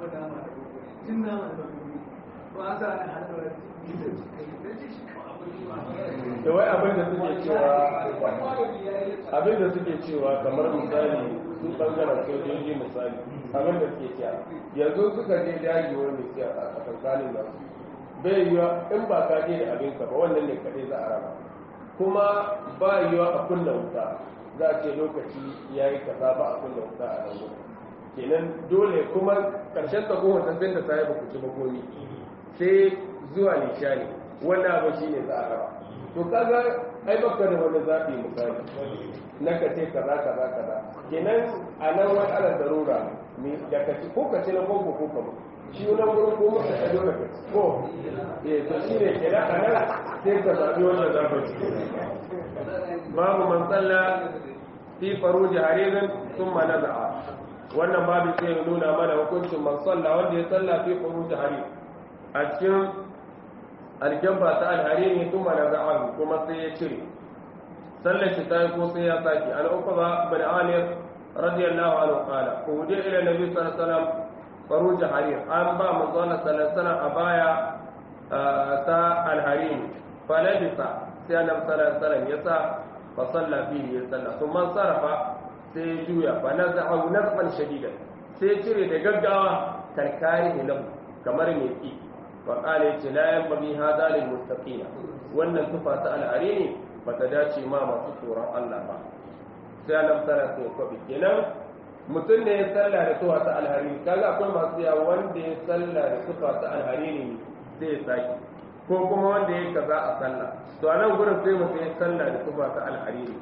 da wai abin da suke cewa abin da suke cewa kamar misali su bangaren sojoji misali abin da suke cewa yanzu suka je daji wani mai a tsakanin nan bai yiwa in ba ka je da abin ka ba wannan ne kaɗai za a raba kuma ba yiwa a kunna wuta za a ce lokaci ya yi kaza ba a kunna wuta a nan wuta kenan dole kuma ƙarshen ta goma ta sai da sai ba ku ci ba komi sai zuwa nishani wannan abu shine za a raba to kaga ai baka da wani zaɓi misali na ka ce kaza kaza kaza kenan a nan wani ala darura da ka ci ko ka ci na koko ko ka shi nan gurin ko muka ta dole ka ci ko eh to shi ne kenan a nan sai ka zaɓi wannan za ka ci babu man tsalla fi faruji haririn thumma naza'a wannan babu sai ya nuna mana hukuncin man salla wanda ya salla fi faruji harir a cikin aljamba ta alharini thumma naza'a kuma sai ya cire sallar shi ta yi ko sai ya saki an uqba bin amir radiyallahu anhu qala uhudi ila nabi sallallahu alaihi wasallam faruji harir an ba manzo sallallahu alaihi wasallam a baya ta alharini falabisa sai annabi sallallahu alaihi wasallam ya sa fa salla fihi ya salla kuma sarafa sai ya juya fa nazahu nazfan shadidan sai cire da gaggawa karkari lahu kamar mai ki fa qala ya la yanbaghi hada lil muttaqina wannan tufa ta al'arini ba ta dace ma masu tsoron Allah ba sai annabi sallallahu alaihi wasallam kenan mutum ne ya salla da tufa ta al'arini kaga akwai masu yawa wanda ya salla da tufa ta al'arini sai ya saki ko kuma wanda ya kaza a sallah to a nan gurin sai mutum ya sallah da tufa ta alhariri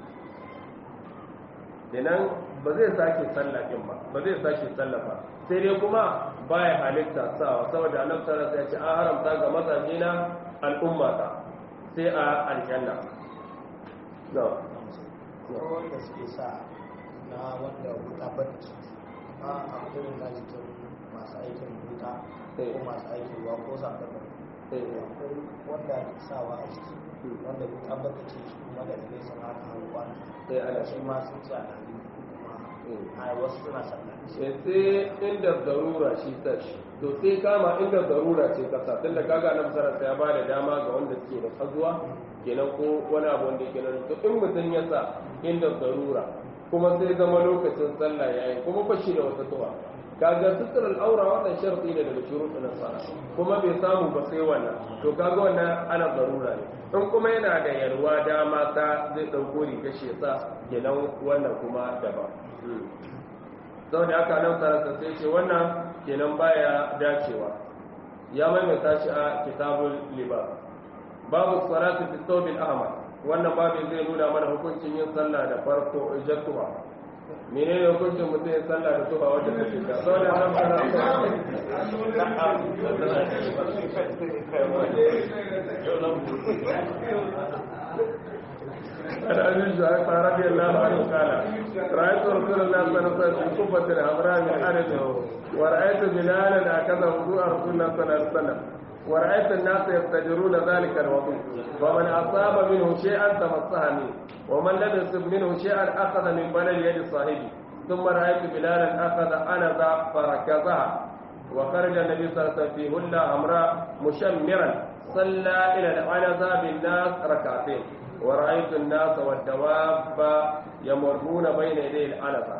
kenan ba zai sake sallah din ba ba zai sake sallah ba sai dai kuma baya halitta sawa saboda annabi sallallahu alaihi wasallam ya ce an haramta ga mazaje na al'umma ta sai a aljanna no wanda suke sa na wanda wuta barci amma a irin na jikin masu aikin wuta ko masu aikin ruwa ko zaɓen akwai wanda ake sawa a ciki wanda wuta bata ce shi kuma da ɗaya sun haka hannu kwana shi ma sun ce a ɗari kuma a wasu suna sannan sai inda zarura shi sashi to sai kama inda zarura ce kasa tunda kaga nan sarrafa ya bada dama ga wanda suke da kazuwa kenan ko wani abu wanda yake nan to in mutum ya sa inda zarura kuma sai zama lokacin sallah yayi kuma ba shi da wata tuwa kaga sutur al'aura wannan sharti ne daga shuruɗin na sala kuma bai samu ba sai wannan to kaga wannan ana zarura ne in kuma yana da yalwa dama ta zai ɗauko riga shi ya sa kenan wannan kuma daban sau da aka nan sarasa sai ce wannan kenan baya dacewa ya maimaita shi a kitabul libas babu salatu fi thawbil ahmar wannan babu zai nuna mana hukuncin yin sallah da farko jattuwa menene hukuncin mutum yin sallah da tuba wanda take da sau da nan عن ابي جعفر رضي الله عنه قال رايت رسول الله صلى الله عليه وسلم في كفه حمراء من ارض ورايت بلالا هكذا وضوء رسول الله صلى الله عليه وسلم ورأيت الناس يفتجرون ذلك الوضوء ومن أصاب منه شيئا تمسها منه ومن لم يصب منه شيئا أخذ من بلد يد صاحبه ثم رأيت بلالا أخذ أنذا فركزها وخرج النبي صلى الله عليه وسلم في هلة حمراء مشمرا صلى إلى العنزة بالناس ركعتين ورأيت الناس والدواب يمرون بين يدي العنزة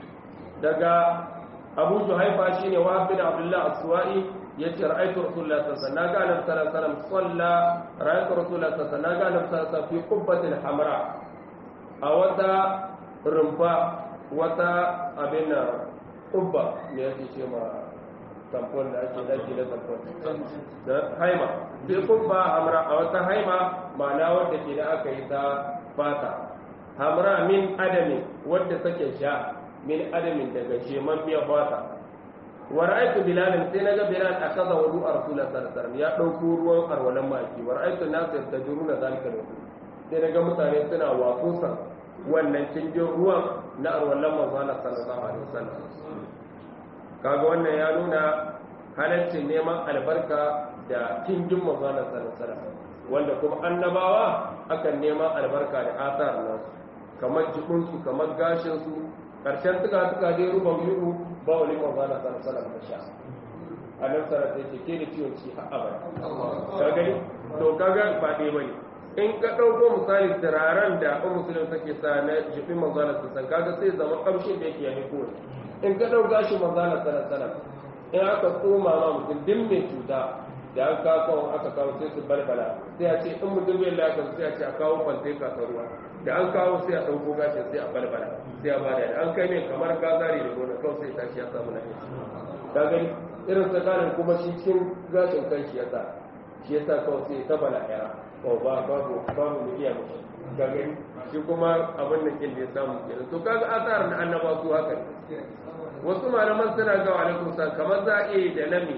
دقا أبو جهيفة شيني وهب بن عبد الله السوائي yace ra'aytu rasulullahi sallallahu alaihi wasallam naga annabi sallallahu alaihi wasallam salla ra'aytu rasulullahi sallallahu alaihi wasallam naga annabi sallallahu alaihi wasallam fi qubbatin hamra a wata rumfa wata abin nan qubba me yake ce ma tampon da ake daki da tampon da haima fi qubba hamra a wata haima ma'ana wadda ke da aka yi ta fata hamra min adami wadda take sha min adamin daga sheman miya fata wa ra'aytu bilalan sai naga bilal akaza wudu rasulullah sallallahu alaihi wasallam ya dauko ruwan arwalan maki wa ra'aytu nas yastajiruna zalika wudu sai naga mutane suna wakusa wannan cikin ruwan na arwalan manzo Allah sallallahu alaihi wasallam kaga wannan ya nuna halaccin neman albarka da cikin manzo Allah sallallahu alaihi wasallam wanda kuma annabawa akan neman albarka da asar nasu kamar jikunsu kamar gashinsu karshen tuka tuka dai ruba yuhu ba wani manzana sana sana da sha a nan sana sai ce ke da ciwon ci har abada ka gani to kaga ba dai bane in ka dauko misali turaren da an musulun take sa na jifin manzana sana sana kaga sai zama kamshin da yake yayi ko in ka dauka shi manzana sana sana in aka tsoma ma mutum din mai cuta da an kawo aka kawo sai su balbala sai a ce in mutum bai lafiya sai a ce a kawo kwante ka ruwa da an kawo sai a ɗauko gashin sai a balbala sai a bada da an kai mai kamar gazari da gona kawai sai tashi ya samu lafiya ka gani irin tsakanin kuma shi cikin gashin kan shi ya sa shi ya sa kawai sai ta bala yara ko ba babu babu mu iya mushi ka gani shi kuma abin da kin da ya samu kenan to kaga asar na annaba su haka ne wasu malaman suna ga alaikum sa kamar za a iya da nami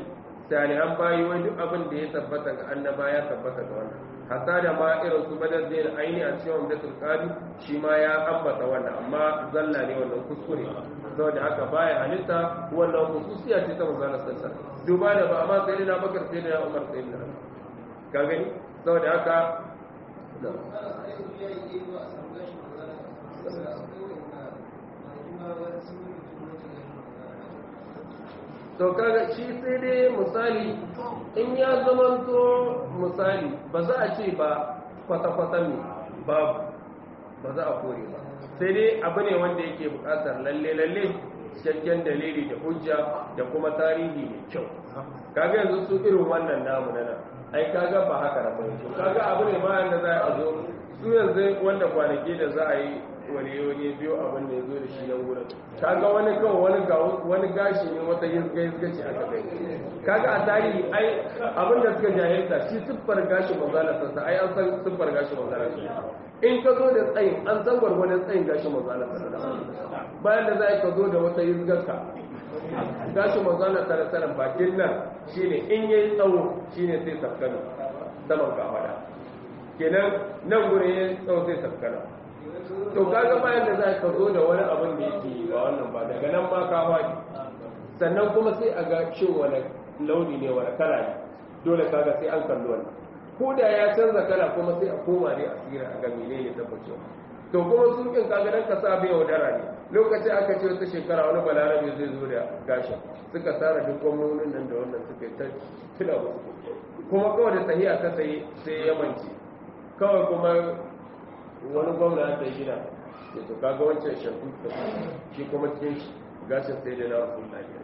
salihan bayi wai duk abin da ya tabbata ga annaba ya tabbata ga wannan hatta da ma irin su badar zai aini a cikin umdatul qadi shi ma ya ambata wannan amma zalla ne wannan kuskure saboda haka baya halitta wannan khususiya ce ta manzon sallallahu alaihi duba da ba amma sai na bakar sai na umar sai na ka gani saboda haka to kaga shi sai dai misali in ya zamanto misali ba za a ce ba kwata-kwata ne babu ba za a kore ba sai dai abu ne wanda yake bukatar lalle-lalle cikakken dalili da hujja da kuma tarihi mai kyau kaga yanzu su irin wannan namu na nan ai kaga ba haka da mai kaga abu ne bayan da za a zo su yanzu wanda kwanaki da za a yi wani wani biyo abin da ya zo da shi nan wurin kaga wani kawai wani ga wani gashi ne wata yizga yizga ce aka kai kaga a tarihi ai abin da suka jahilta shi siffar gashi manzala sassa ai an san siffar gashi manzala sassa in ka zo da tsayin an san gwargwadon tsayin gashi manzala sassa bayan da za ka zo da wata yizgarka gashi manzala sassa bakin nan shine in yayi tsawo shine sai sakkana saman kafada kenan nan gurin yayi tsawo sai sakkana to kaga bayan da za ka zo da wani abin da yake ba wannan ba daga nan ma ka faɗi sannan kuma sai a ga shin wani launi ne wani kala ne dole kaga sai an kalli wannan ko da ya canza kala kuma sai a koma ne a tsira a ga menene tabbacewa to kuma sun kin kaga dan ka sa bai wadara ne lokacin aka ce wata shekara wani balarabe zai zo da gashin suka tara duk gwamnonin nan da wannan suka yi ta tuna musu kuma kawai da sahiya ta tsaye sai ya mance kawai kuma wani gwamna ya tsaye gida ya to kaga wancan shafi ta shi kuma cikin shi gashin sai da na wasu lafiya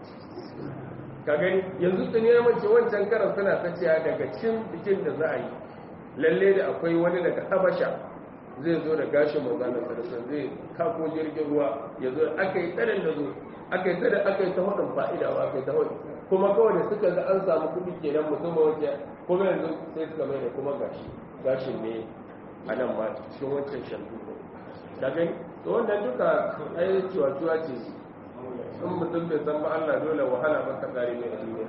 ka gani yanzu tuni ya mace wancan karan suna ta ciya daga cin bikin da za a yi lalle da akwai wani daga habasha zai zo da gashin manzanar sarasa zai kako jirgin ruwa ya zo aka yi tsarin da zo aka yi tsarin aka yi ta hudun fa'ida ba aka yi ta hudun kuma kawai da suka ga an samu kuɗi kenan musamman wace kuma yanzu sai suka mai da kuma gashi gashin ne a nan ma cikin wancan shantu ka gani to wannan duka ai ciwa-ciwa ce in mutum bai san ba Allah dole wahala ba ta kare mai duniya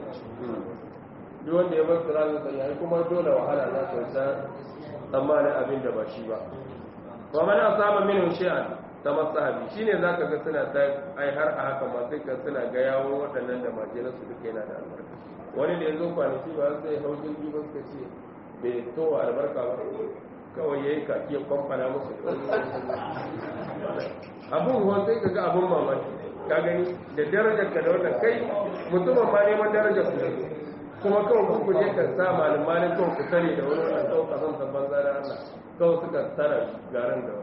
duk wanda ya bar sirrin sa yayi kuma dole wahala za ta sa tsammanin abin da ba shi ba wa man asaba minhu shay'an tamassahabi shine zaka ga suna ta ai har a haka ma sai ka suna ga yawo waɗannan da majina su duka yana da albarka wani da yazo kwanaki ba sai haujin jiba suka ce bai to albarka ba kawai yayi kaki ya kwamfana musu abun ruwan sai ka ga abun mamaki ka gani da darajar ka da wannan kai mutumin ma neman darajar ku kuma kawai ku je ka sa malamalin kawai ku tare da wani wannan kawai ka zanta banza da Allah kawai suka tara garan da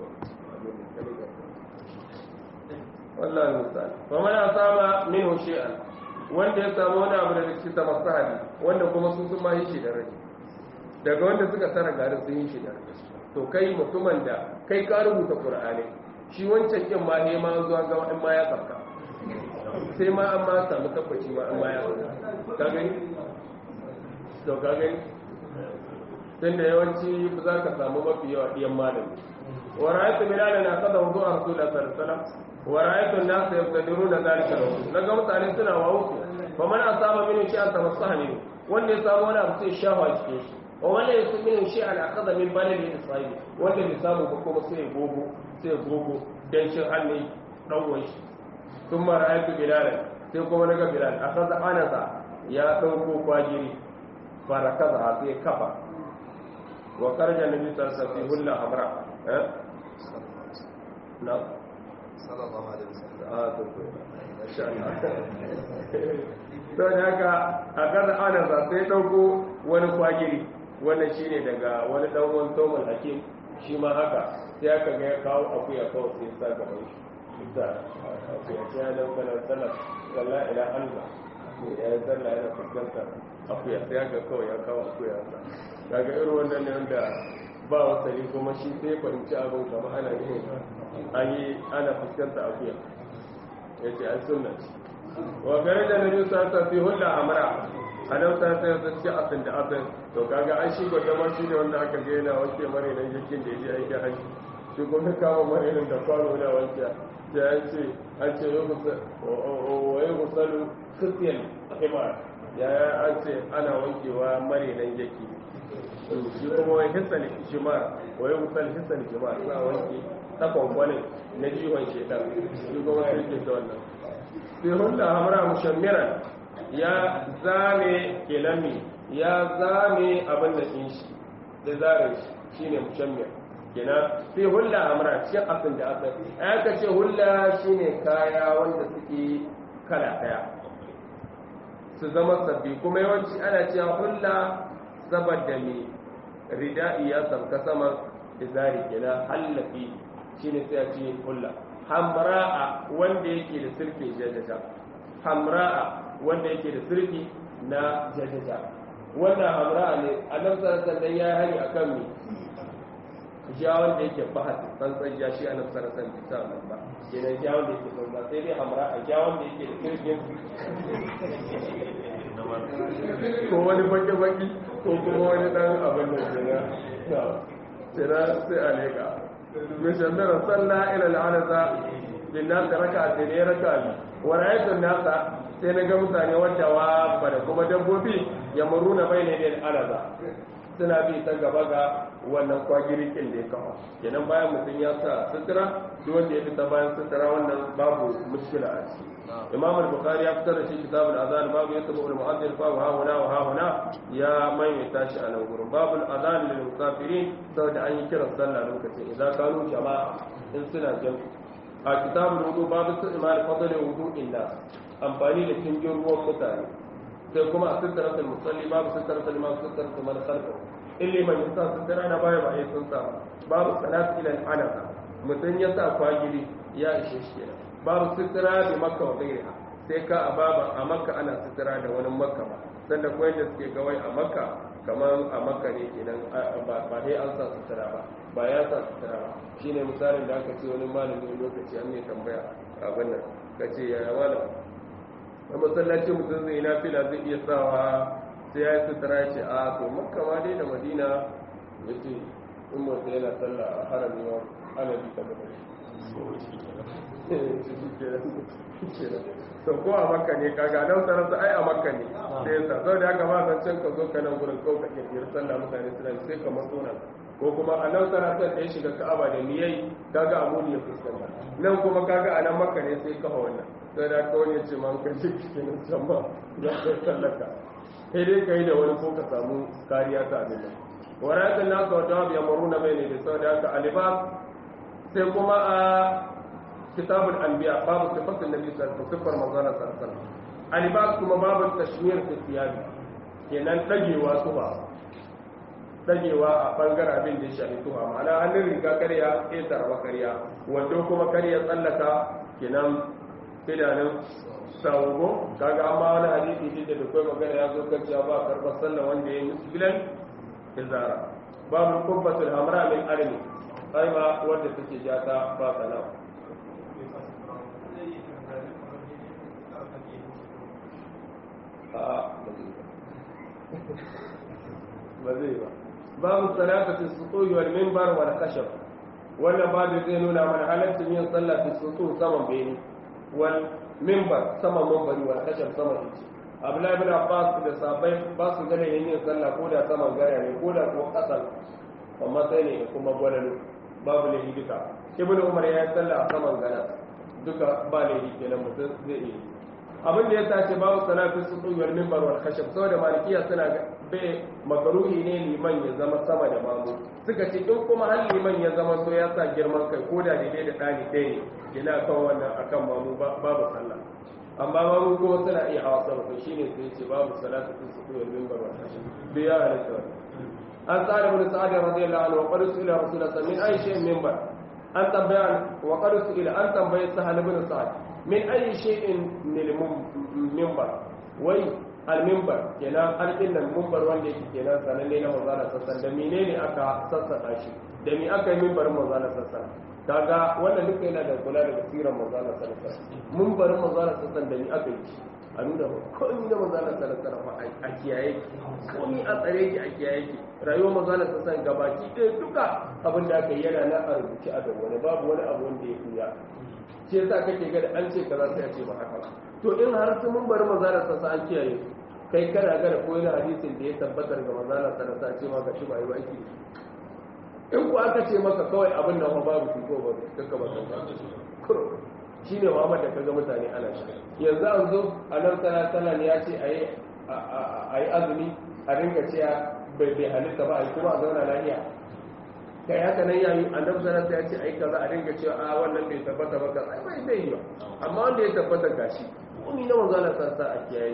wallahi misali wa man asaba minhu shay'an wanda ya samu wani abu da cikin ta masahabi wanda kuma sun sun ma yi shi da rai daga wanda suka tara garin sun yi shi da rai to kai mutumin da kai ka rubuta qur'ani shi wancan kin ma ne ma zuwa ga in ma ya tsaka sai ma an ma samu tabbaci ma an ma ya tsaka ka gani to ka gani tunda yawanci za ka samu mafi yawa ɗiyan malami wa ra'aytu bilal na qada wudu rasulullah sallallahu alaihi wasallam wa ra'aytu an-nas yaqtadiruna dhalika lahu naga mutane suna wawo fa man asaba min shay'an tamassaha min wanda ya samu wani abu sai shafa cikin shi wa wanda ya samu min shay'an aqada min baladi isra'il wanda bai samu ba kuma sai gogo sai gogo dan shin hannu dan wani sun mara aiki bilal sai kuma naga bilal akaza anasa ya dauko kwajiri fara kaza sai kafa wa karja nabi sallallahu alaihi wasallam amra eh na sallallahu alaihi wasallam ah to to insha Allah to daga akaza anasa sai dauko wani kwajiri wannan shine daga wani dan uwan Tawmal Hakim shi ma haka sai aka ga ya kawo akuya kawai sai sa gaban shi da akuya sai ya dauka na sallah wallahi ila Allah ya yi sallah yana fuskantar akuya sai ya ga kawai ya kawo akuya sa daga irin wannan ne wanda ba wasali kuma shi sai fahimci abin kama ana ne an yi ana fuskantar akuya ya ce an sunna wa gare da nabi sa ta fi hulla amra anan ta sai ta ce asin da asin to kaga an shi gwada ma shi ne wanda aka ga yana wanke mare nan yakin da ya je aikin haji shi kuma kama mare nan da kwano na wanke ya ce an ce yau wa yi musalu kristiyan himar ya an ce ana wankewa mare nan yake shi kuma wai hissan shimar wai musal hissan shimar za a wanke takwan wani na jiwon shekar shi kuma ya rike ta wannan sai hulɗa hamra mushammiran ya zame kelami ya zame abin da ɗin shi da zare shi shine mushammir kenan sai hulla amra cikin abin da aka aka ce hulla shine kaya wanda suke kala daya su zama sabbi kuma yawanci ana cewa hulla saboda me rida'i ya sabka sama izari kenan hallafi shine sai a ce hulla hamra'a wanda yake da sirke jajaja hamra'a wanda yake da sirki na jajaja wannan hamra'a ne annabi sallallahu alaihi wasallam ya hari akan me ja wanda yake bahas tsantsan ja shi annabi sallallahu alaihi wasallam bisa nan ba kenan ja wanda yake tsantsan sai dai hamra a ja wanda yake da kirkin ko wani baki baki ko kuma wani dan abin da kenan kenan sai a leka min shamdara salla ila al'anaza bin nas raka'a sai ne raka'a wa ra'aytu nasa sai na ga mutane wadda wa da kuma dabbobi ya muruna bayne da al'anaza suna bi ta gaba ga wannan kwagirikin da ya kawo kenan bayan mutum ya sa sutura duk wanda ya fita bayan sutura wannan babu mushkila a ciki imam al-bukhari ya fitar da shi kitabul azan babu ya tabu al-mu'addil fa wa huna wa huna ya maimaita shi a nan gurin babu al-azan lil musafirin saboda an yi kiran sallah lokacin idan kanu jama'a in suna jam a kitabul wudu babu istimal fadl wudu'in nas amfani da kingin ruwan mutane sai kuma a sittaratul musalli babu sittaratul imam sittaratul man khalfa illi man yasa sittara na baya ba ya sun sa babu salat ila anaka mutun ya sa kwagiri ya ishe shi kenan babu sittara bi makka wa ghairiha sai ka a baba a makka ana sittara da wani makka ba sanda ko yanda suke gawai a makka kamar a makka ne kenan ba dai an sa sittara ba ba ya sa sittara ba shine misalin da aka ce wani malami lokaci an ne tambaya abin nan kace ya malam a masallacin mutum zai na fila zai iya sawa sai ya yi sutura ya ce a to makka ma dai da madina ya ce in mutum yana sallah a harami wa ana bi ta gaba to ko a makka ne kaga nan sarasa ai a makka ne sai ya sa sau da haka ba san can ka zo ka nan gurin kawai ka kirkiri sallah mutane suna sai ka matso nan ko kuma a nan sarasa da ya shiga ka'aba da niyai kaga a muni ya fuskanta nan kuma kaga a nan makka ne sai kafa wannan sai da ka wani ce man kai cikin can ba ya kai sallaka sai dai ka yi da wani ko ka samu kariya ta abin nan waratun nasu wa jawab ya maru na bai ne da sau da haka alibas sai kuma a kitabul anbiya babu sifatin nabi sallallahu alaihi wasallam manzana sallallahu alibas kuma babu tashmir fi siyabi kenan dagewa tuba dagewa a bangaren abin da ya shafi tuba ma'ana hannun riga karya ƙetar karya wando kuma karya tsallaka kenan idanun saugo kaga amma wani hadisi din da kai magana ya zo kan cewa ba karɓar sallah wanda ya yi musbilan izara babu kubbatul hamra min armi aima wanda take jata ba sana ba zai ba babu salatu sutuhi wal minbar wal khashab wannan babu zai nuna mana halaccin yin sallah fi sutu saman bene wal mimbar sama mambari wal kashar sama ce abdullahi ibn abbas da sabai ba su gane yin sallah ko da saman gara ne ko da ko kasan amma sai ne kuma gwalalu babu laifi duka ibn umar ya yi sallah a saman gara duka ba laifi kenan mutum zai yi abin da ya sace babu salatu su wal mimbar wal khashab saboda malikiya suna bai makaruhi ne liman ya zama sama da mamu suka ce in kuma har liman ya zama so ya sa girman kai ko da daidai da ɗani ɗaya ne yana kan wannan akan mamu babu sallah amma mamu kuma suna iya hawa sama to shine sai ce babu salatu su wal mimbar wal khashab bai ya halatta an tsara bin sa'ad radiyallahu anhu wa qad su'ila rasulullah min ayi shay'in mimbar an tambaya wa qad su'ila an tambaye sahal bin sa'ad min ayi shay'in lil mimbar wai al mimbar kenan alƙin nan mimbar wanda yake kenan sananne na manzala sassan da menene aka sassaka shi da me aka yi mimbarin manzala sassan kaga wannan duka yana da kula da basiran manzala sassan mimbarin manzala sassan da me aka yi a nuna ba komai na manzala sassan a kiyaye komai a tsare ki a kiyaye ki rayuwar manzala sassan gabaki ɗaya duka abin da aka yi yana na a rubuce a wani babu wani abu wanda ya kuya shi yasa kake ga da an ce kaza sai a ce ba haka ba to in har sun mun bari maza da sassa an kiyaye kai kana gara ko yana hadisin da ya tabbatar ga manzala sallallahu ce ma ga shi ba yi aiki in ku aka ce maka kawai abin nan ba babu shi ko ba kaka ba kan shi ne Muhammad da kaga mutane ana shi yanzu an zo a nan sallallahu ne ya ce ayi ayi azumi a ringa cewa bai bai halitta ba a yi kuma a zauna lafiya kai haka nan yayi annabi sallallahu alaihi ya ce ai kaza a ringa cewa a wannan bai tabbata ba kaza ai bai zai yi ba amma wanda ya tabbata gashi kuma na manzo Allah sallallahu alaihi a kiyaye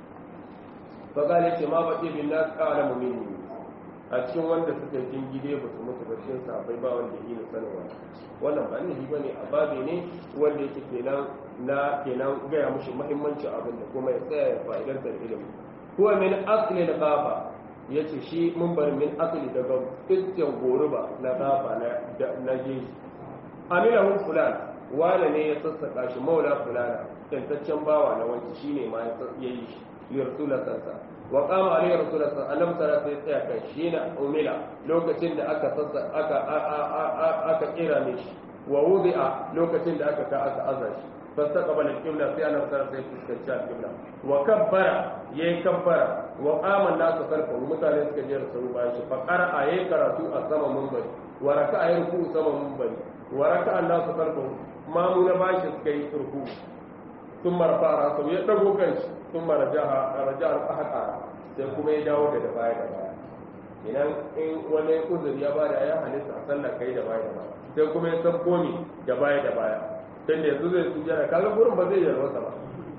fa gale ce ma baqi bin nas qala mu'minin a cikin wanda suka yi gide ba su mutu ba cikin sahabbai ba wanda yi sanarwa wannan ba ne bane a babe ne wanda yake kenan na kenan gaya mushi muhimmancin abin da kuma ya tsaya ya fa'idantar ilimi huwa min asli al-ghafa ya ce shi mun bari min asali daga istiyan goruba na gafa na geji amilahun fulan wane ne ya sassaka shi maula fulana tantaccen bawa na wanci shi ne ma ya yi shi lirsulat sansa wa kama alayhi rasulullah sallallahu alaihi wasallam sai tsaya kan shi na umila lokacin da aka sassa aka aka kira ne shi wa wudi'a lokacin da aka ka aka azza shi فاستقبل القبلة في أنا صار في استكشاف القبلة وكبر يكبر وقام الناس خلفه مثلا يسكجر سوى بايش فقرأ يقرأ السما منبر وركع يركوع سما منبر وركع الناس خلفه ما من بايش سكي ركوع ثم رفع رأسه يدعو كنش ثم رجع رجع الأحد آرى sai kuma ya dawo da baya da baya idan in wani uzuri ya bada ya halitta a sallar kai da baya da baya sai kuma ya san komi da baya da baya dan da yanzu zai sujada kaga gurin ba zai yarwa ba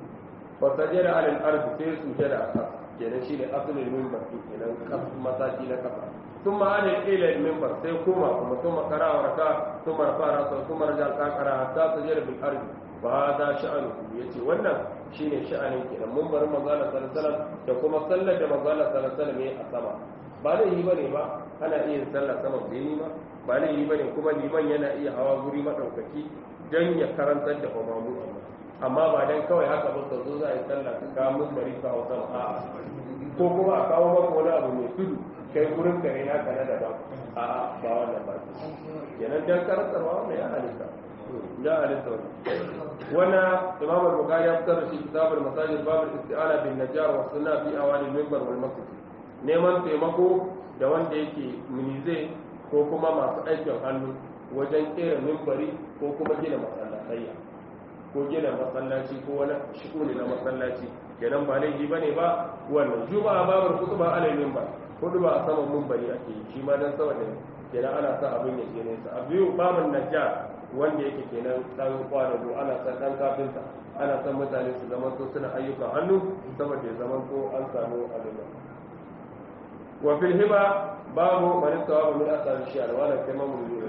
fa sajada ala al-ard sai sujada a kasa kenan shine asalin minbar kenan kas mataki na kasa ثم عن إلى المنبر سيكوما ثم ثم قرأ وركع ثم رفع رأسه ثم رجع قرأ حتى سجد بالأرض فهذا شأنه يتي wannan shine sha'anin kenan munbarin manzo Allah sallallahu alaihi wasallam da kuma sallar da manzo Allah sallallahu alaihi wasallam a sama ba da yi bane ba ana iya sallar sama bai ba ba da yi bane kuma liman yana iya hawa guri madaukaki don ya karantar da umaru amma ba don kawai haka ba zo za a yi sallah ka kawo mun bari ka hau sama a ko kuma a kawo maka wani abu mai tudu kai gurin ka ne naka na daban a ba wannan ba kenan dan karantarwa wannan ya halitta ya halitta wannan imam al-bukhari ya fitar da shi kitabul masajid babul isti'ana bin najjar wa sunna fi awali minbar wal masjid neman taimako da wanda yake minize ko kuma masu aikin hannu wajen kera mimbari ko kuma gina masallatayya ko gina masallaci ko wani shikuni na masallaci kenan ba laifi ba ne ba wannan juma'a babar kutuba alal mimbar kudu ba a saman mimbari ake yi shi ma dan saboda kenan ana sa abin ya ke nesa a biyu babin najjar wanda yake kenan dan kwanago ana san dan kafinta ana san mutane su zama so suna ayyukan hannu saboda ya zama ko an samu abin wa fil hiba babu man tawaba min asal shi'ar wala kama mun yi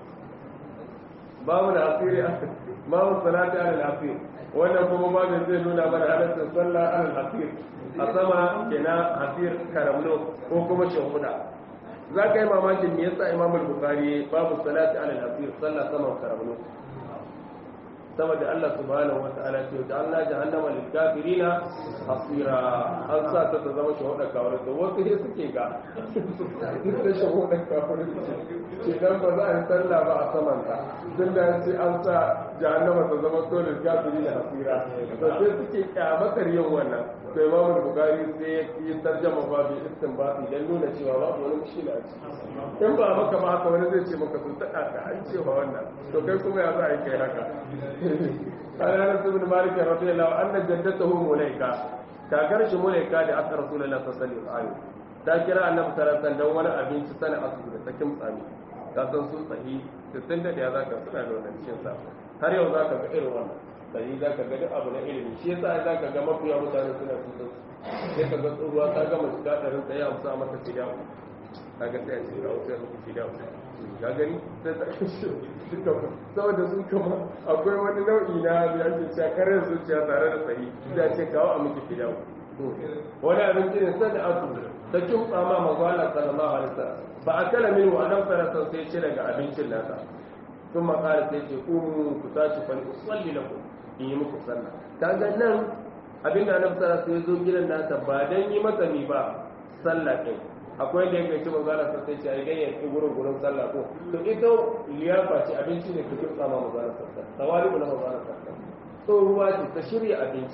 babu da asiri babu salati ala asir wannan kuma babu zai nuna mana halaccin sallah ala asir a sama kenan asir karamno ko kuma shahuda za ka yi mamakin me yasa imam al-bukhari babu salati ala asir sallah sama karamno saboda Allah subhanahu wa ta'ala ce da Allah jahannama lil kafirina asira an sa ta ta zama shahuda kawai da wasu ne suke ga duk da shahuda kawai ce dan ba za a yi sallah ba a saman ta tun da ce an sa jahannama ta zama to lil kafirina asira to sai suke kyamatar yin wannan to imam bukhari sai ya yi tarjama babu istinbati dan nuna cewa babu wani mushkila a ciki in ba maka ba haka wani zai ce maka sun taɗa ka an cewa wannan to kai kuma ya za a yi kai haka قال انس بن مالك رضي الله عنه ان جدته ملائكه كاغر shi mulaika da aka rasulullahi sallallahu alaihi wasallam ta kira annabi sallallahu alaihi wasallam wani abinci sana asu da sakin tsami ka san su sahi 61 ya zaka suna da wannan cikin sa har yau zaka ga irin wannan sahi zaka ga duk abu na ilimi shi yasa zaka ga mafiya mutane suna su sai ka ga tsohuwa ta gama shiga ɗarin tsaye amsa mata fida kaga sai a ce ga wasu yanzu fida ya gani sai ta kashe duka saboda sun kama akwai wani nau'i na ya ce cewa karar zuciya tare da sahi da ce kawo a miki fidau wani abinci ne sai da asu ta kimtsa ma manzo Allah sallallahu alaihi wasallam ba a kala min wa adam sallallahu sai ce daga abincin nasa sun makara sai ce ku ku tashi fa usalli lakum in yi muku sallah kaga nan abinda annabi sallallahu alaihi wasallam sai zo gidan nasa ba dan yi masa ni ba sallah din akwai da yake cewa zala sa sai ai ganyen ki gurin gurin sallah ko to ita liyafa ce abinci ne ku kirsa ma mazala sallah tawali na mazala sallah so ruwa ce ta shirya abinci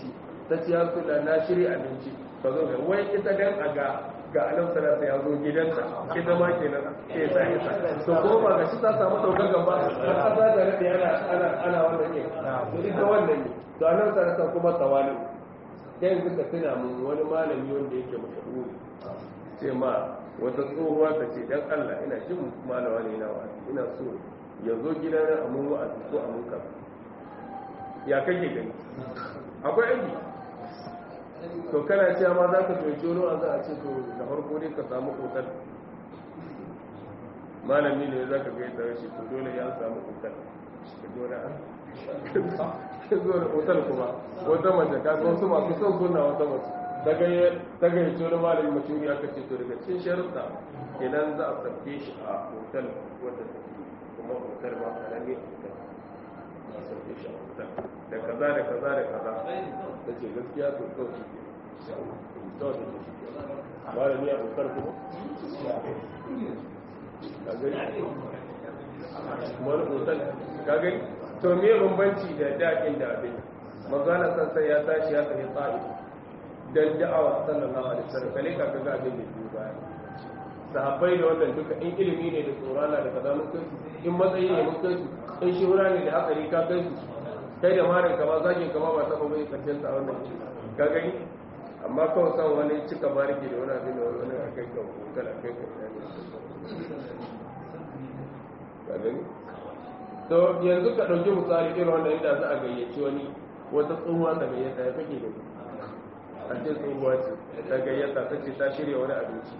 ta ce ya rasu na shirya abinci ka zo ga wai ita dan a ga ga alam salasa ya zo gidanta ita ma kenan ke sa ita to ko ba ga shi ta samu daukar gaba har kasa da rade ana ana ana wannan ne to ita wannan ne to alam salasa kuma tawali dan yanzu ka tuna mun wani malami wanda yake mashahuri ce ma wata tsohuwa ta ce dan Allah ina jin malama ne na wa'azi ina so ya zo gidana a mun wa'azi ko a mun kaza ya kake gani akwai aiki to kana cewa ma za ka doki wani wa'azi a ce to da farko dai ka samu kotar malami ne za ka gaita shi to dole ya samu kotar ka dole an ka zo da kotar kuma wata mace ka ga wasu masu son suna wata mace ta gayyace wani malamin mashuri aka ce to daga cikin sharuɗa idan za a sabke shi a hotel wadda ta kuma hotel ma karami hotel za a sabke shi a hotel da kaza da kaza da kaza ta ce gaskiya to kawai shi ke kawai da shi ke malami a hotel kuma ka gani wani hotel ka gani to me bambanci da daɗin da abin magana san sai ya tashi ya tafi tsa'i dan da'awa sallallahu alaihi wasallam kale ka ga abin da ke baya sahabbai da wannan duka in ilimi ne da tsorana da kaza mun kai in matsayi ne mun kai in shura ne da hatsari ka kai su kai da marin kama zagin kama ba taɓa bai karshen ta wannan ka gani amma kawai san wani cika bariki da wani abin da wani a kai ka hotel a kai ka ka gani to yanzu ka ɗauki misali irin wannan inda za a gayyaci wani wata tsohuwa ta gayyata ya kake da a ce tsohuwa ce ta gayyata ta ce ta shirya wani abinci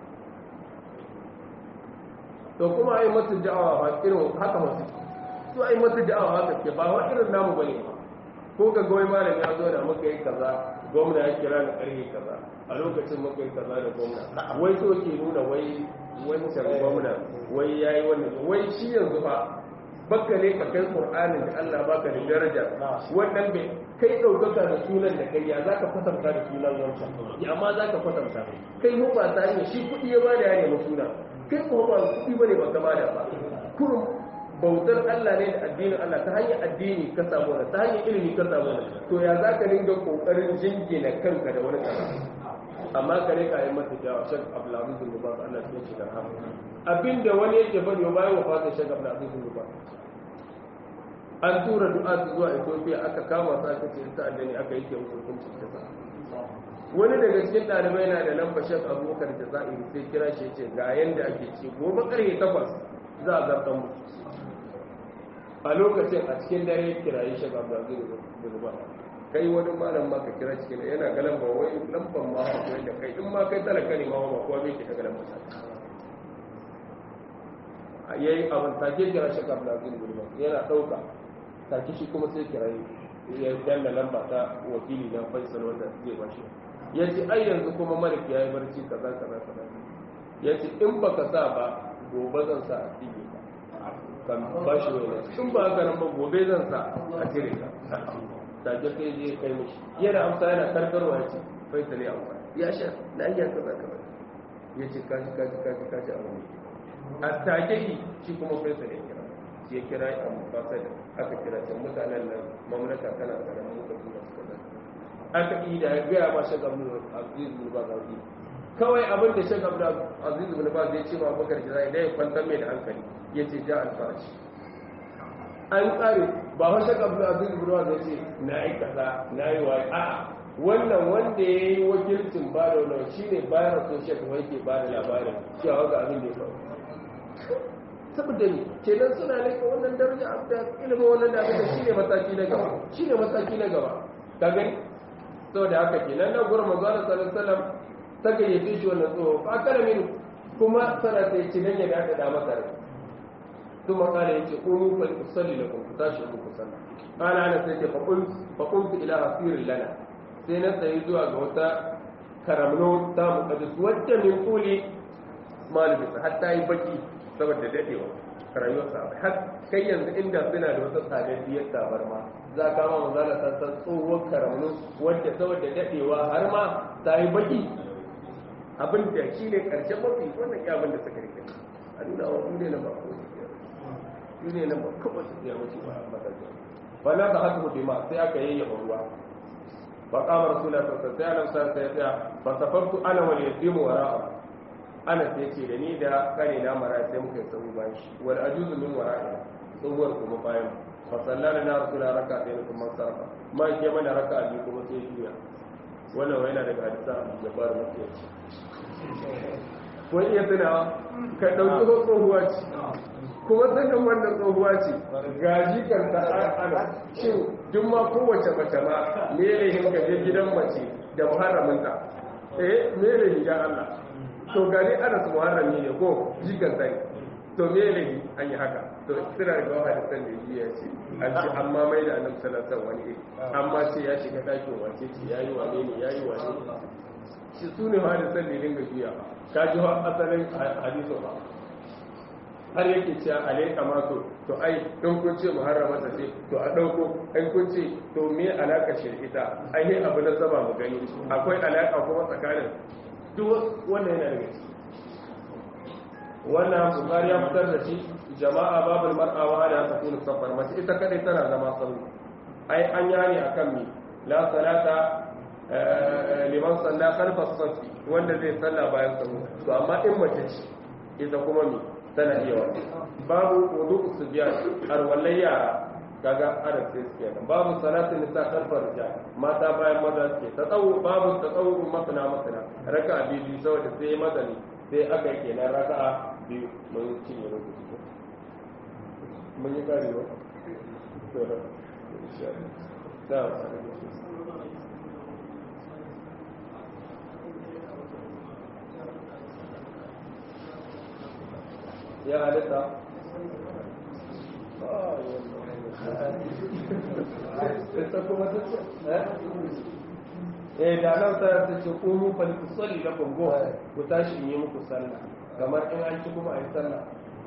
to kuma ai masu da'awa ba irin haka masu su ai masu da'awa haka ke ba wa irin namu bane ba ko ka goyi malam ya zo da muka yi kaza gwamna ya kira da karfe kaza a lokacin muka yi kaza da gwamna wai so ke nuna wai wancan gwamna wai yayi wannan wai shi yanzu fa baka ne ka kai qur'anin da Allah baka da daraja wannan bai kai daukaka da sunan da kai ya zaka kwatanta da sunan wancan ya amma zaka kwatanta kai mu ba ta ne shi kudi ya bada ya nemi suna kai ko ba kudi bane ba ka bada ba kurum bautar Allah ne da addinin Allah ta hanyar addini ka samu ta hanyar ilimi ka samu to ya zaka dinga kokarin jingina kanka da wani kaza amma kare ka yi mata jawa shek abdulaziz bin baz Allah ya ce da rahama abinda wani yake bari bayan wafatin shek abdulaziz bin baz an tura du'a zuwa Ethiopia aka kama su aka ce ta addini aka yi musu hukunci kisa wani daga cikin ɗalibai na da lamba shek abubakar da za'iri sai kira shi ce ga yanda ake ce gobe karfe takwas za a zartan mu a lokacin a cikin dare kirayi shek abdulaziz bin baz kai wani malam ma ka kira cikin yana ga lamba wai lamban ma ba koyi da kai in ma kai talaka ne ma ba kowa bai ke daga lambar sa yayi abin take kira shi ka Abdulaziz Gulma yana dauka take shi kuma sai kira ya danna lamba ta wakili na Faisal wanda zai bashi yace ai yanzu kuma malik yayi barci kaza kaza kaza yace in baka sa ba gobe zan sa a tige ka kan bashi wani in ba haka nan ba gobe zan sa a cire ka take kai je kai mishi yana amsa yana karkarwa ya ce faisal ya amsa ya sha na iya kaza kaza ya ce kaji kaji kaji kaji a wani a take yi shi kuma faisal ya kira shi ya kira a mafasa da aka kira can mutanen nan mamlaka tana karamin muka tura su kaza aka yi da ya gaya ma shag abdul aziz bin baz aziz kawai abin da shag abdul aziz bin baz ya ce ma bakar jira idan ya kwantar mai da hankali ya ce ja alfarashi an tsare ba wata kabla a zai ruwa da ce na yi kaza na yi wa a wannan wanda ya yi wakilcin ba da wani shi ne bayan associate kuma yake ba da labarin cewa ga abin da ya faru saboda ne kenan suna laifin wannan daraja a da ilimin wannan da abin shi ne mataki na gaba shi ne mataki na gaba ka gani saboda haka kenan na gurin manzo Allah sallallahu alaihi wasallam ta gayyace shi wannan tsoho fa kana min kuma sana ta ce dan ya ga da masa rai ثم قال يجي قوموا فلأصلي لكم فتاشي أبوك صلى قال أنا سيجي فقلت فقلت إلى أصير لنا سينا سيزوى غوتا كرمنو تام قد سوت من قولي ما لبس حتى يبكي سبب ددئوا rayuwar sa har kai yanzu inda suna da wata tsadadiyar tabarma za ka ma manzala ta san tsohuwar karamnu wadda saboda dadewa har ma ta yi baki abin da shi ne karshen mafi wannan abin da suka rike a nuna wa duniya na ba ko shi ne nan ba kawai su ya wuce ba a matsayin ba na da haka mutu ma sai aka yayyafa ruwa fa qama rasulullahi sallallahu alaihi wasallam sai annabi sai ya fa safartu ana wal yatimu wara'a ana sai ce da ni da kare na mara sai muka yi sabu bayan shi wal ajuzu min wara'a tsohuwar kuma bayan fa sallana na rasulullahi raka ɗaya kuma sarfa ma ke mana raka biyu kuma sai juya wannan wai yana daga hadisa da fara mafiyaci wani iya tunawa ka ɗauki ko tsohuwa ce kuma sanin wannan tsohuwa ce gaji kan ta ana shin duk ma kowace mace ma me lahin ka je gidan mace da muharraminta eh me lahin ya Allah to gani ana su muharrami ne ko jikan sai to me lahin an yi haka to suna da gawa da san da ya ce an ce amma mai da annabi sallallahu alaihi wani iri amma ce ya shiga dakin wace ce yayi wane ne yayi wane shi su ne ma da san da dinga biya ka ji asalin hadisu ba har yake cewa alaika ma to to ai in kun ce muharrama ta ce to a dauko in kun ce to me alaka shi ita ai ne abu na zama mu gani akwai alaka kuma tsakanin duk wannan yana daga ciki wannan bukari ya fitar da shi jama'a babul mar'a wa ala takunu safar mace ita kadai tana zama sauri ai an yani akan mi la salata liman salla khalfa safi wanda zai salla bayan sahu to amma in mace ce ita kuma mi tana iya wani babu wudu subiyan arwallai yara kaga adab sai suke nan babu salatin nisa khalfa rijal mata bayan maza suke ta tsawo babu ta tsawo masana masana raka biyu saboda sai madani sai aka yi kenan raka'a biyu mun cinye rubutu mun yi kare ba da ya halitta ita kuma ta ce eh da nan ta ta ce ƙunu faliku salli na kongo ku tashi in yi muku sallah kamar in an ci kuma a yi sallah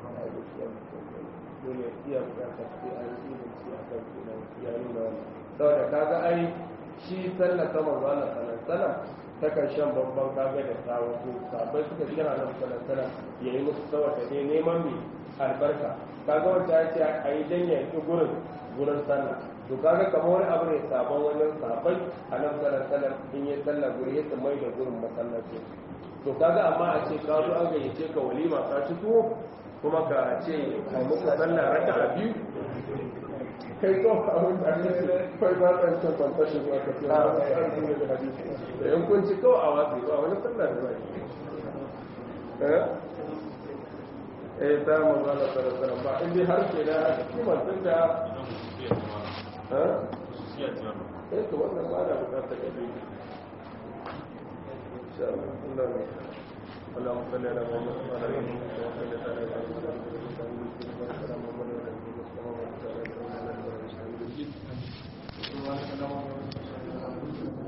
dole iya bukatar sai an yi da shi a kan kenan ya nuna wani saboda kaga ai shi sallah ta manzo Allah sallallahu alaihi ta kan shan babban kaga da tsawo ko sabai suka ji yana nan sallallahu alaihi ya yi musu saboda ne neman mai albarka kaga wanda ya ce a yi janya ki gurin gurin sallah to kaga kamar wani abu ne sabon wannan sabai a nan sallallahu alaihi in yi sallah guri ya mai da gurin masallaci to kaga amma a ce ka zo an gayyace ka walima ka ci tuwo kuma ka ce kai muku sallah raka a biyu kai ko abin da ne kai ba ka san fantashin zuwa ka ce ba ka san ne da hadisi da yan kun ci ko a wasu ba wani sallah da bai eh eh ta mu ba da sallah ba in dai har ke da kimar tun da eh eh to wannan ba da bukatar ka bi insha Allah اللهم صل على محمد وعلى ال محمد كما صليت على ابراهيم وعلى ال محمد وعلى ال محمد سبحانك اللهم وبحمدك